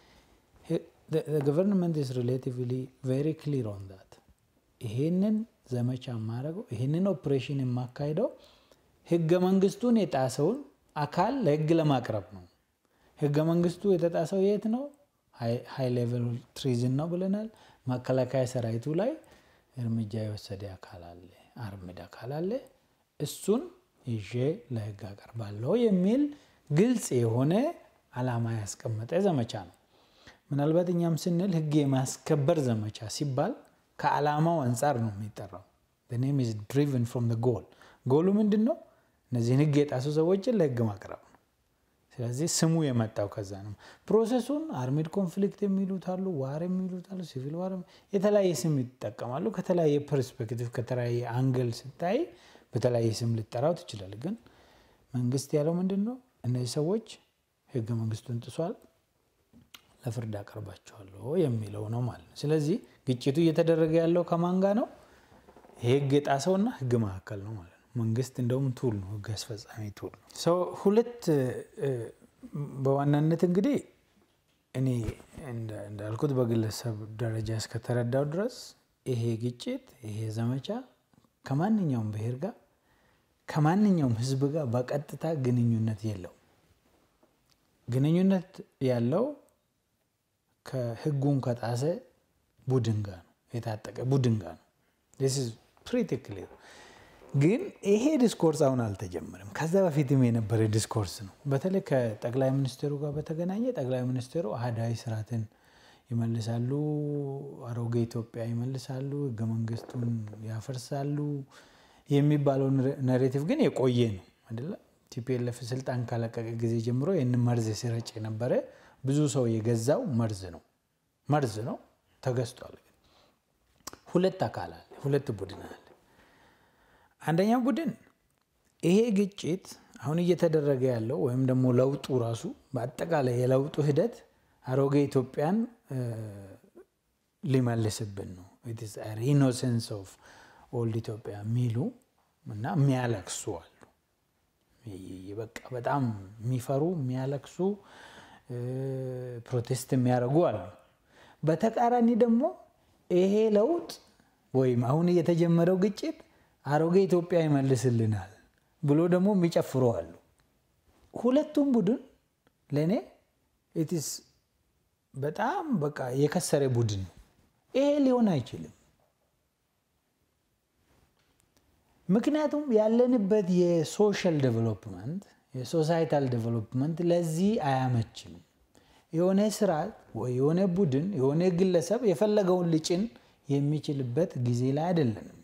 ገቨርንመንት ኢዝ ሪሌቲቭሊ ቬሪ ክሊር ኦን ዛት። ይሄንን ዘመቻ የማደርገው ይሄንን ኦፕሬሽን የማካሄደው ህገ መንግስቱን የጣሰውን አካል ለህግ ለማቅረብ ነው። ህገ መንግስቱ የተጣሰው የት ነው? ሃይ ሌቨል ትሪዝን ነው ብለናል። መከላከያ ሰራዊቱ ላይ እርምጃ የወሰደ አካል አለ፣ አርምድ አካል አለ። እሱን ይዤ ለህግ አቀርባለሁ የሚል ግልጽ የሆነ አላማ ያስቀመጠ ዘመቻ ነው። ምናልባት እኛም ስንል ህግ የማስከበር ዘመቻ ሲባል ከዓላማው አንጻር ነው የሚጠራው። ኔም ኢዝ ድሪቭን ፍሮም ጎል። ጎሉ ምንድን ነው? እነዚህን ህግ የጣሱ ሰዎችን ለህግ ማቅረብ ነው። ስለዚህ ስሙ የመጣው ከዛ ነው። ፕሮሰሱን አርሚድ ኮንፍሊክት የሚሉት አሉ፣ ዋር የሚሉት አሉ፣ ሲቪል ዋር የተለያየ ስም ይጠቀማሉ። ከተለያየ ፐርስፔክቲቭ ከተለያየ አንግል ስታይ በተለያየ ስም ልጠራው ትችላል። ግን መንግስት ያለው ምንድን ነው? እነዚህ ሰዎች ህገ መንግስቱን ጥሷል፣ ለፍርድ አቀርባቸዋለሁ የሚለው ነው ማለት ነው። ስለዚህ ግጭቱ እየተደረገ ያለው ከማን ጋር ነው? ህግ የጣሰውና ህግ መካከል ነው ማለት ነው። መንግስት እንደውም ቱል ነው፣ ህግ አስፈጻሚ ቱል ነው። ሰው ሁለት በዋናነት እንግዲህ እኔ እንዳልኩት በግለሰብ ደረጃ እስከተረዳው ድረስ ይሄ ግጭት ይሄ ዘመቻ ከማንኛውም ብሔር ጋር ከማንኛውም ህዝብ ጋር በቀጥታ ግንኙነት የለው። ግንኙነት ያለው ከህጉን ከጣሰ ቡድን ጋር ነው፣ የታጠቀ ቡድን ጋር ነው። ፕሪቲ ክሊር ግን ይሄ ዲስኮርስ አሁን አልተጀመረም። ከዛ በፊትም የነበረ ዲስኮርስ ነው። በተለይ ከጠቅላይ ሚኒስትሩ ጋር በተገናኘ ጠቅላይ ሚኒስትሩ አህዳዊ ስርዓትን ይመልሳሉ፣ አሮጌ ኢትዮጵያ ይመልሳሉ፣ ህገ መንግስቱን ያፈርሳሉ የሚባለው ናሬቲቭ ግን የቆየ ነው አይደለ? ቲፒኤልኤፍ ስልጣን ካለቀቀ ጊዜ ጀምሮ ይህን መርዝ ሲረጭ የነበረ ብዙ ሰው የገዛው መርዝ ነው መርዝ ነው ተገዝቷል። ሁለት አካል አለ፣ ሁለት ቡድን አለ። አንደኛው ቡድን ይሄ ግጭት አሁን እየተደረገ ያለው ወይም ደግሞ ለውጡ ራሱ በአጠቃላይ የለውጡ ሂደት አሮጌ ኢትዮጵያን ሊመልስብን ነው ኢኖሴንስ ኦፍ ኦልድ ኢትዮጵያ የሚሉ እና የሚያለቅሱ አሉ። በቃ በጣም የሚፈሩ የሚያለቅሱ ፕሮቴስት የሚያደርጉ አሉ። በተቃራኒ ደግሞ ይሄ ለውጥ ወይም አሁን የተጀመረው ግጭት አሮጌ ኢትዮጵያ ይመልስልናል ብሎ ደግሞ የሚጨፍሩ አሉ። ሁለቱም ቡድን ለእኔ ኢትስ በጣም በቃ የከሰረ ቡድን ነው። ይሄ ሊሆን አይችልም። ምክንያቱም ያለንበት የሶሻል ዴቨሎፕመንት የሶሳይታል ዴቨሎፕመንት ለዚህ አያመችም። የሆነ ስርዓት ወይ የሆነ ቡድን የሆነ ግለሰብ የፈለገውን ሊጭን የሚችልበት ጊዜ ላይ አይደለንም።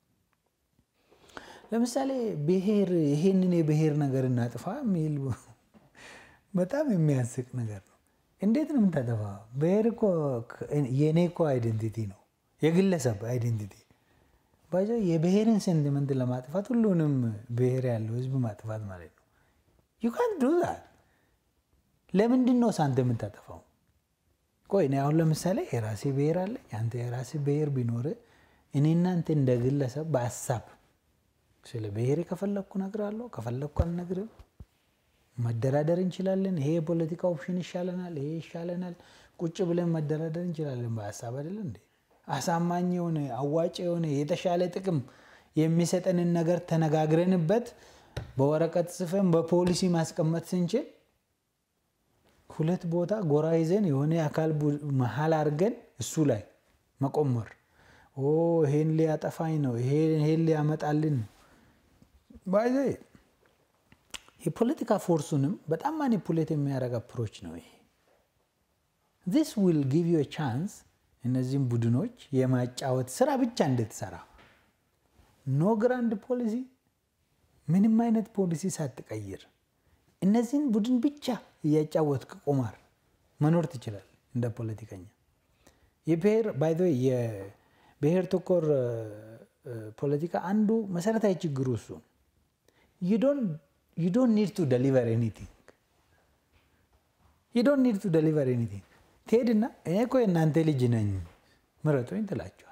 ለምሳሌ ብሔር ይሄንን የብሔር ነገር እናጥፋ የሚል በጣም የሚያስቅ ነገር ነው። እንዴት ነው የምታጠፋ? ብሔር እኮ የእኔ እኮ አይደንቲቲ ነው፣ የግለሰብ አይደንቲቲ ባይዞ የብሔርን ሴንቲመንት ለማጥፋት ሁሉንም ብሔር ያለው ህዝብ ማጥፋት ማለት ነው። ዩ ካን ዱ ዛት። ለምንድን ነው ሳንተ የምታጠፋው? ቆይ እኔ አሁን ለምሳሌ የራሴ ብሔር አለ፣ አንተ የራሴ ብሔር ቢኖር እኔ እናንተ እንደ ግለሰብ በሀሳብ ስለ ብሔር ከፈለግኩ እነግርሃለሁ፣ ከፈለግኩ አልነግርም። መደራደር እንችላለን። ይሄ የፖለቲካ ኦፕሽን ይሻለናል፣ ይሄ ይሻለናል። ቁጭ ብለን መደራደር እንችላለን በሀሳብ አይደለ እንዴ? አሳማኝ የሆነ አዋጭ የሆነ የተሻለ ጥቅም የሚሰጠንን ነገር ተነጋግረንበት በወረቀት ጽፈን በፖሊሲ ማስቀመጥ ስንችል ሁለት ቦታ ጎራ ይዘን የሆነ አካል መሀል አድርገን እሱ ላይ መቆመር ይሄን ሊያጠፋኝ ነው፣ ይሄን ሊያመጣልን ነው። ባይዘ የፖለቲካ ፎርሱንም በጣም ማኒፑሌት የሚያደርግ አፕሮች ነው ይሄ። ዚስ ዊል ጊቭ ዩ ቻንስ እነዚህም ቡድኖች የማጫወት ስራ ብቻ እንድትሰራ ኖ ግራንድ ፖሊሲ፣ ምንም አይነት ፖሊሲ ሳትቀይር እነዚህን ቡድን ብቻ እያጫወትክ ቁማር መኖር ትችላል እንደ ፖለቲከኛ። የብሔር ባይዘ የብሔር ተኮር ፖለቲካ አንዱ መሰረታዊ ችግሩ እሱ ዩ ዶንት ኒድ ቱ ደሊቨር ኤኒቲንግ ዩ ዶንት ኒድ ቱ ደሊቨር ኤኒቲንግ ትሄድና እኔ እኮ የእናንተ ልጅ ነኝ ምረጡኝ ትላቸዋል።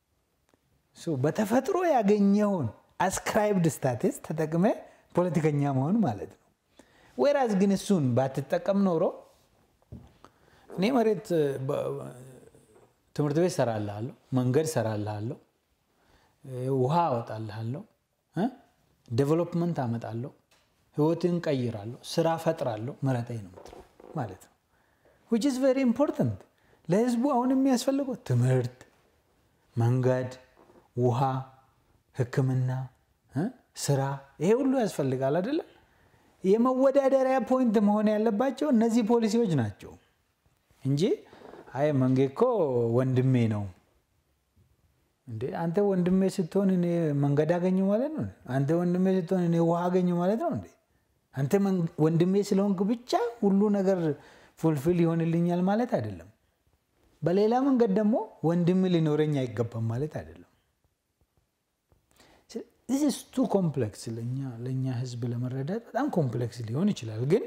በተፈጥሮ ያገኘውን አስክራይብድ ስታትስ ተጠቅመ ፖለቲከኛ መሆን ማለት ነው። ወይራዝ ግን እሱን ባትጠቀም ኖሮ እኔ መሬት ትምህርት ቤት ሰራልሃለሁ፣ መንገድ ሰራልሃለሁ፣ ውሃ አወጣልሃለሁ፣ ዴቨሎፕመንት አመጣለሁ፣ ህይወትን ቀይራለሁ፣ ስራ ፈጥራለሁ፣ ምረጠኝ ነው ማለት ነው። ዊች ኢዝ ቬሪ ኢምፖርታንት ለህዝቡ አሁን የሚያስፈልገው ትምህርት፣ መንገድ፣ ውሃ፣ ህክምና፣ ስራ ይሄ ሁሉ ያስፈልጋል አይደለም። የመወዳደሪያ ፖይንት መሆን ያለባቸው እነዚህ ፖሊሲዎች ናቸው እንጂ አይ መንጌ እኮ ወንድሜ ነው እንዴ አንተ ወንድሜ ስትሆን እኔ መንገድ አገኘው ማለት ነው። አንተ ወንድሜ ስትሆን እኔ ውሃ አገኘው ማለት ነው እንዴ አንተ ወንድሜ ስለሆንክ ብቻ ሁሉ ነገር ፉልፊል ይሆንልኛል ማለት አይደለም። በሌላ መንገድ ደግሞ ወንድም ሊኖረኝ አይገባም ማለት አይደለም። ዚስ ቱ ኮምፕሌክስ ለእኛ ለእኛ ህዝብ ለመረዳት በጣም ኮምፕሌክስ ሊሆን ይችላል። ግን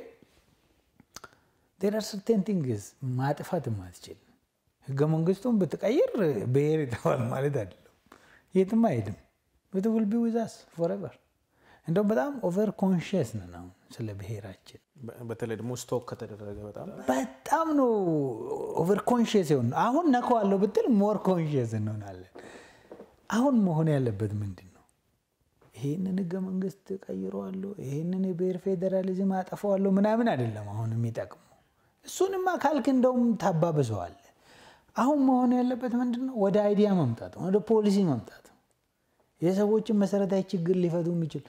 ዴር አር ሰርቴን ቲንግስ ማጥፋት ማትችል ህገ መንግስቱን ብትቀይር ብሔር ይጠፋል ማለት አይደለም። የትም አይሄድም። ኢት ዊል ቢ ዊዝ አስ ፎrever እንደውም በጣም ኦቨር ኮንሽስ ነን አሁን ስለ ብሔራችን በተለይ ደግሞ ስቶክ ከተደረገ በጣም በጣም ነው ኦቨር ኮንሽስ የሆን አሁን ነከዋለሁ ብትል ሞር ኮንሽስ እንሆናለን። አሁን መሆን ያለበት ምንድን ነው? ይሄንን ህገ መንግስት ቀይረዋለሁ፣ ይሄንን የብሔር ፌዴራሊዝም አጠፋዋለሁ ምናምን አይደለም አሁን የሚጠቅሙ እሱንማ ካልክ እንደውም ታባብሰዋል። አሁን መሆን ያለበት ምንድን ነው? ወደ አይዲያ መምጣት፣ ወደ ፖሊሲ መምጣት፣ የሰዎችን መሰረታዊ ችግር ሊፈቱ የሚችል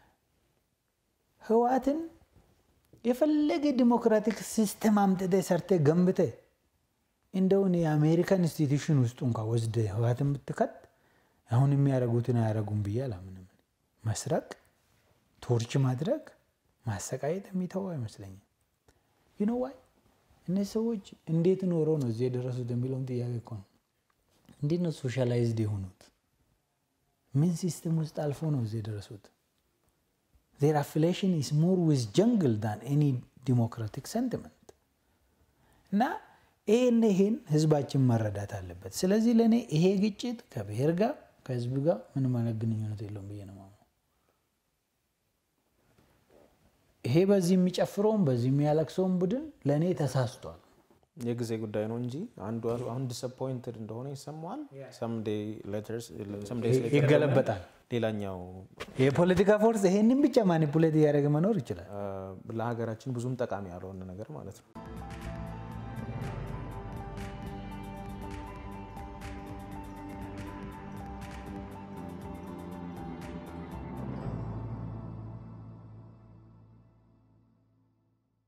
ህዋትን የፈለገ ዲሞክራቲክ ሲስተም አምጥተ ሰርተ ገንብተ እንደውን የአሜሪካን ኢንስቲትዩሽን ውስጡ እንኳ ወስደ ህዋትን ብትከት አሁን የሚያደርጉትን አያደርጉም ብዬ አላምንም። መስረቅ፣ ቶርች ማድረግ፣ ማሰቃየት የሚተው አይመስለኝም። ዩኖ ዋይ እነዚህ ሰዎች እንዴት ኖሮ ነው እዚህ የደረሱት የሚለውን ጥያቄ እኮ ነው። እንዴት ነው ሶሻላይዝድ የሆኑት? ምን ሲስተም ውስጥ አልፎ ነው እዚህ የደረሱት? ዜር አፊሌሽን ኢስ ሞር ዊዝ ጀንግል ዳን ኤኒ ዲሞክራቲክ ሰንቲመንት እና ይሄን ይሄን ህዝባችን መረዳት አለበት። ስለዚህ ለእኔ ይሄ ግጭት ከብሔር ጋር ከህዝብ ጋር ምንም አይነት ግንኙነት የለውም ብዬ ነው የማምነው። ይሄ በዚህ የሚጨፍረውም በዚህ የሚያለቅሰውም ቡድን ለእኔ ተሳስቷል። የጊዜ ጉዳይ ነው እንጂ አንዱ አሁን ዲስአፖይንትድ እንደሆነ ይሰማዋል። ሰምዴይ ሌተርስ ሰምዴይ ይገለበጣል። ሌላኛው የፖለቲካ ፎርስ ይሄንን ብቻ ማኒፑሌት እያደረገ መኖር ይችላል። ለሀገራችን ብዙም ጠቃሚ ያልሆነ ነገር ማለት ነው።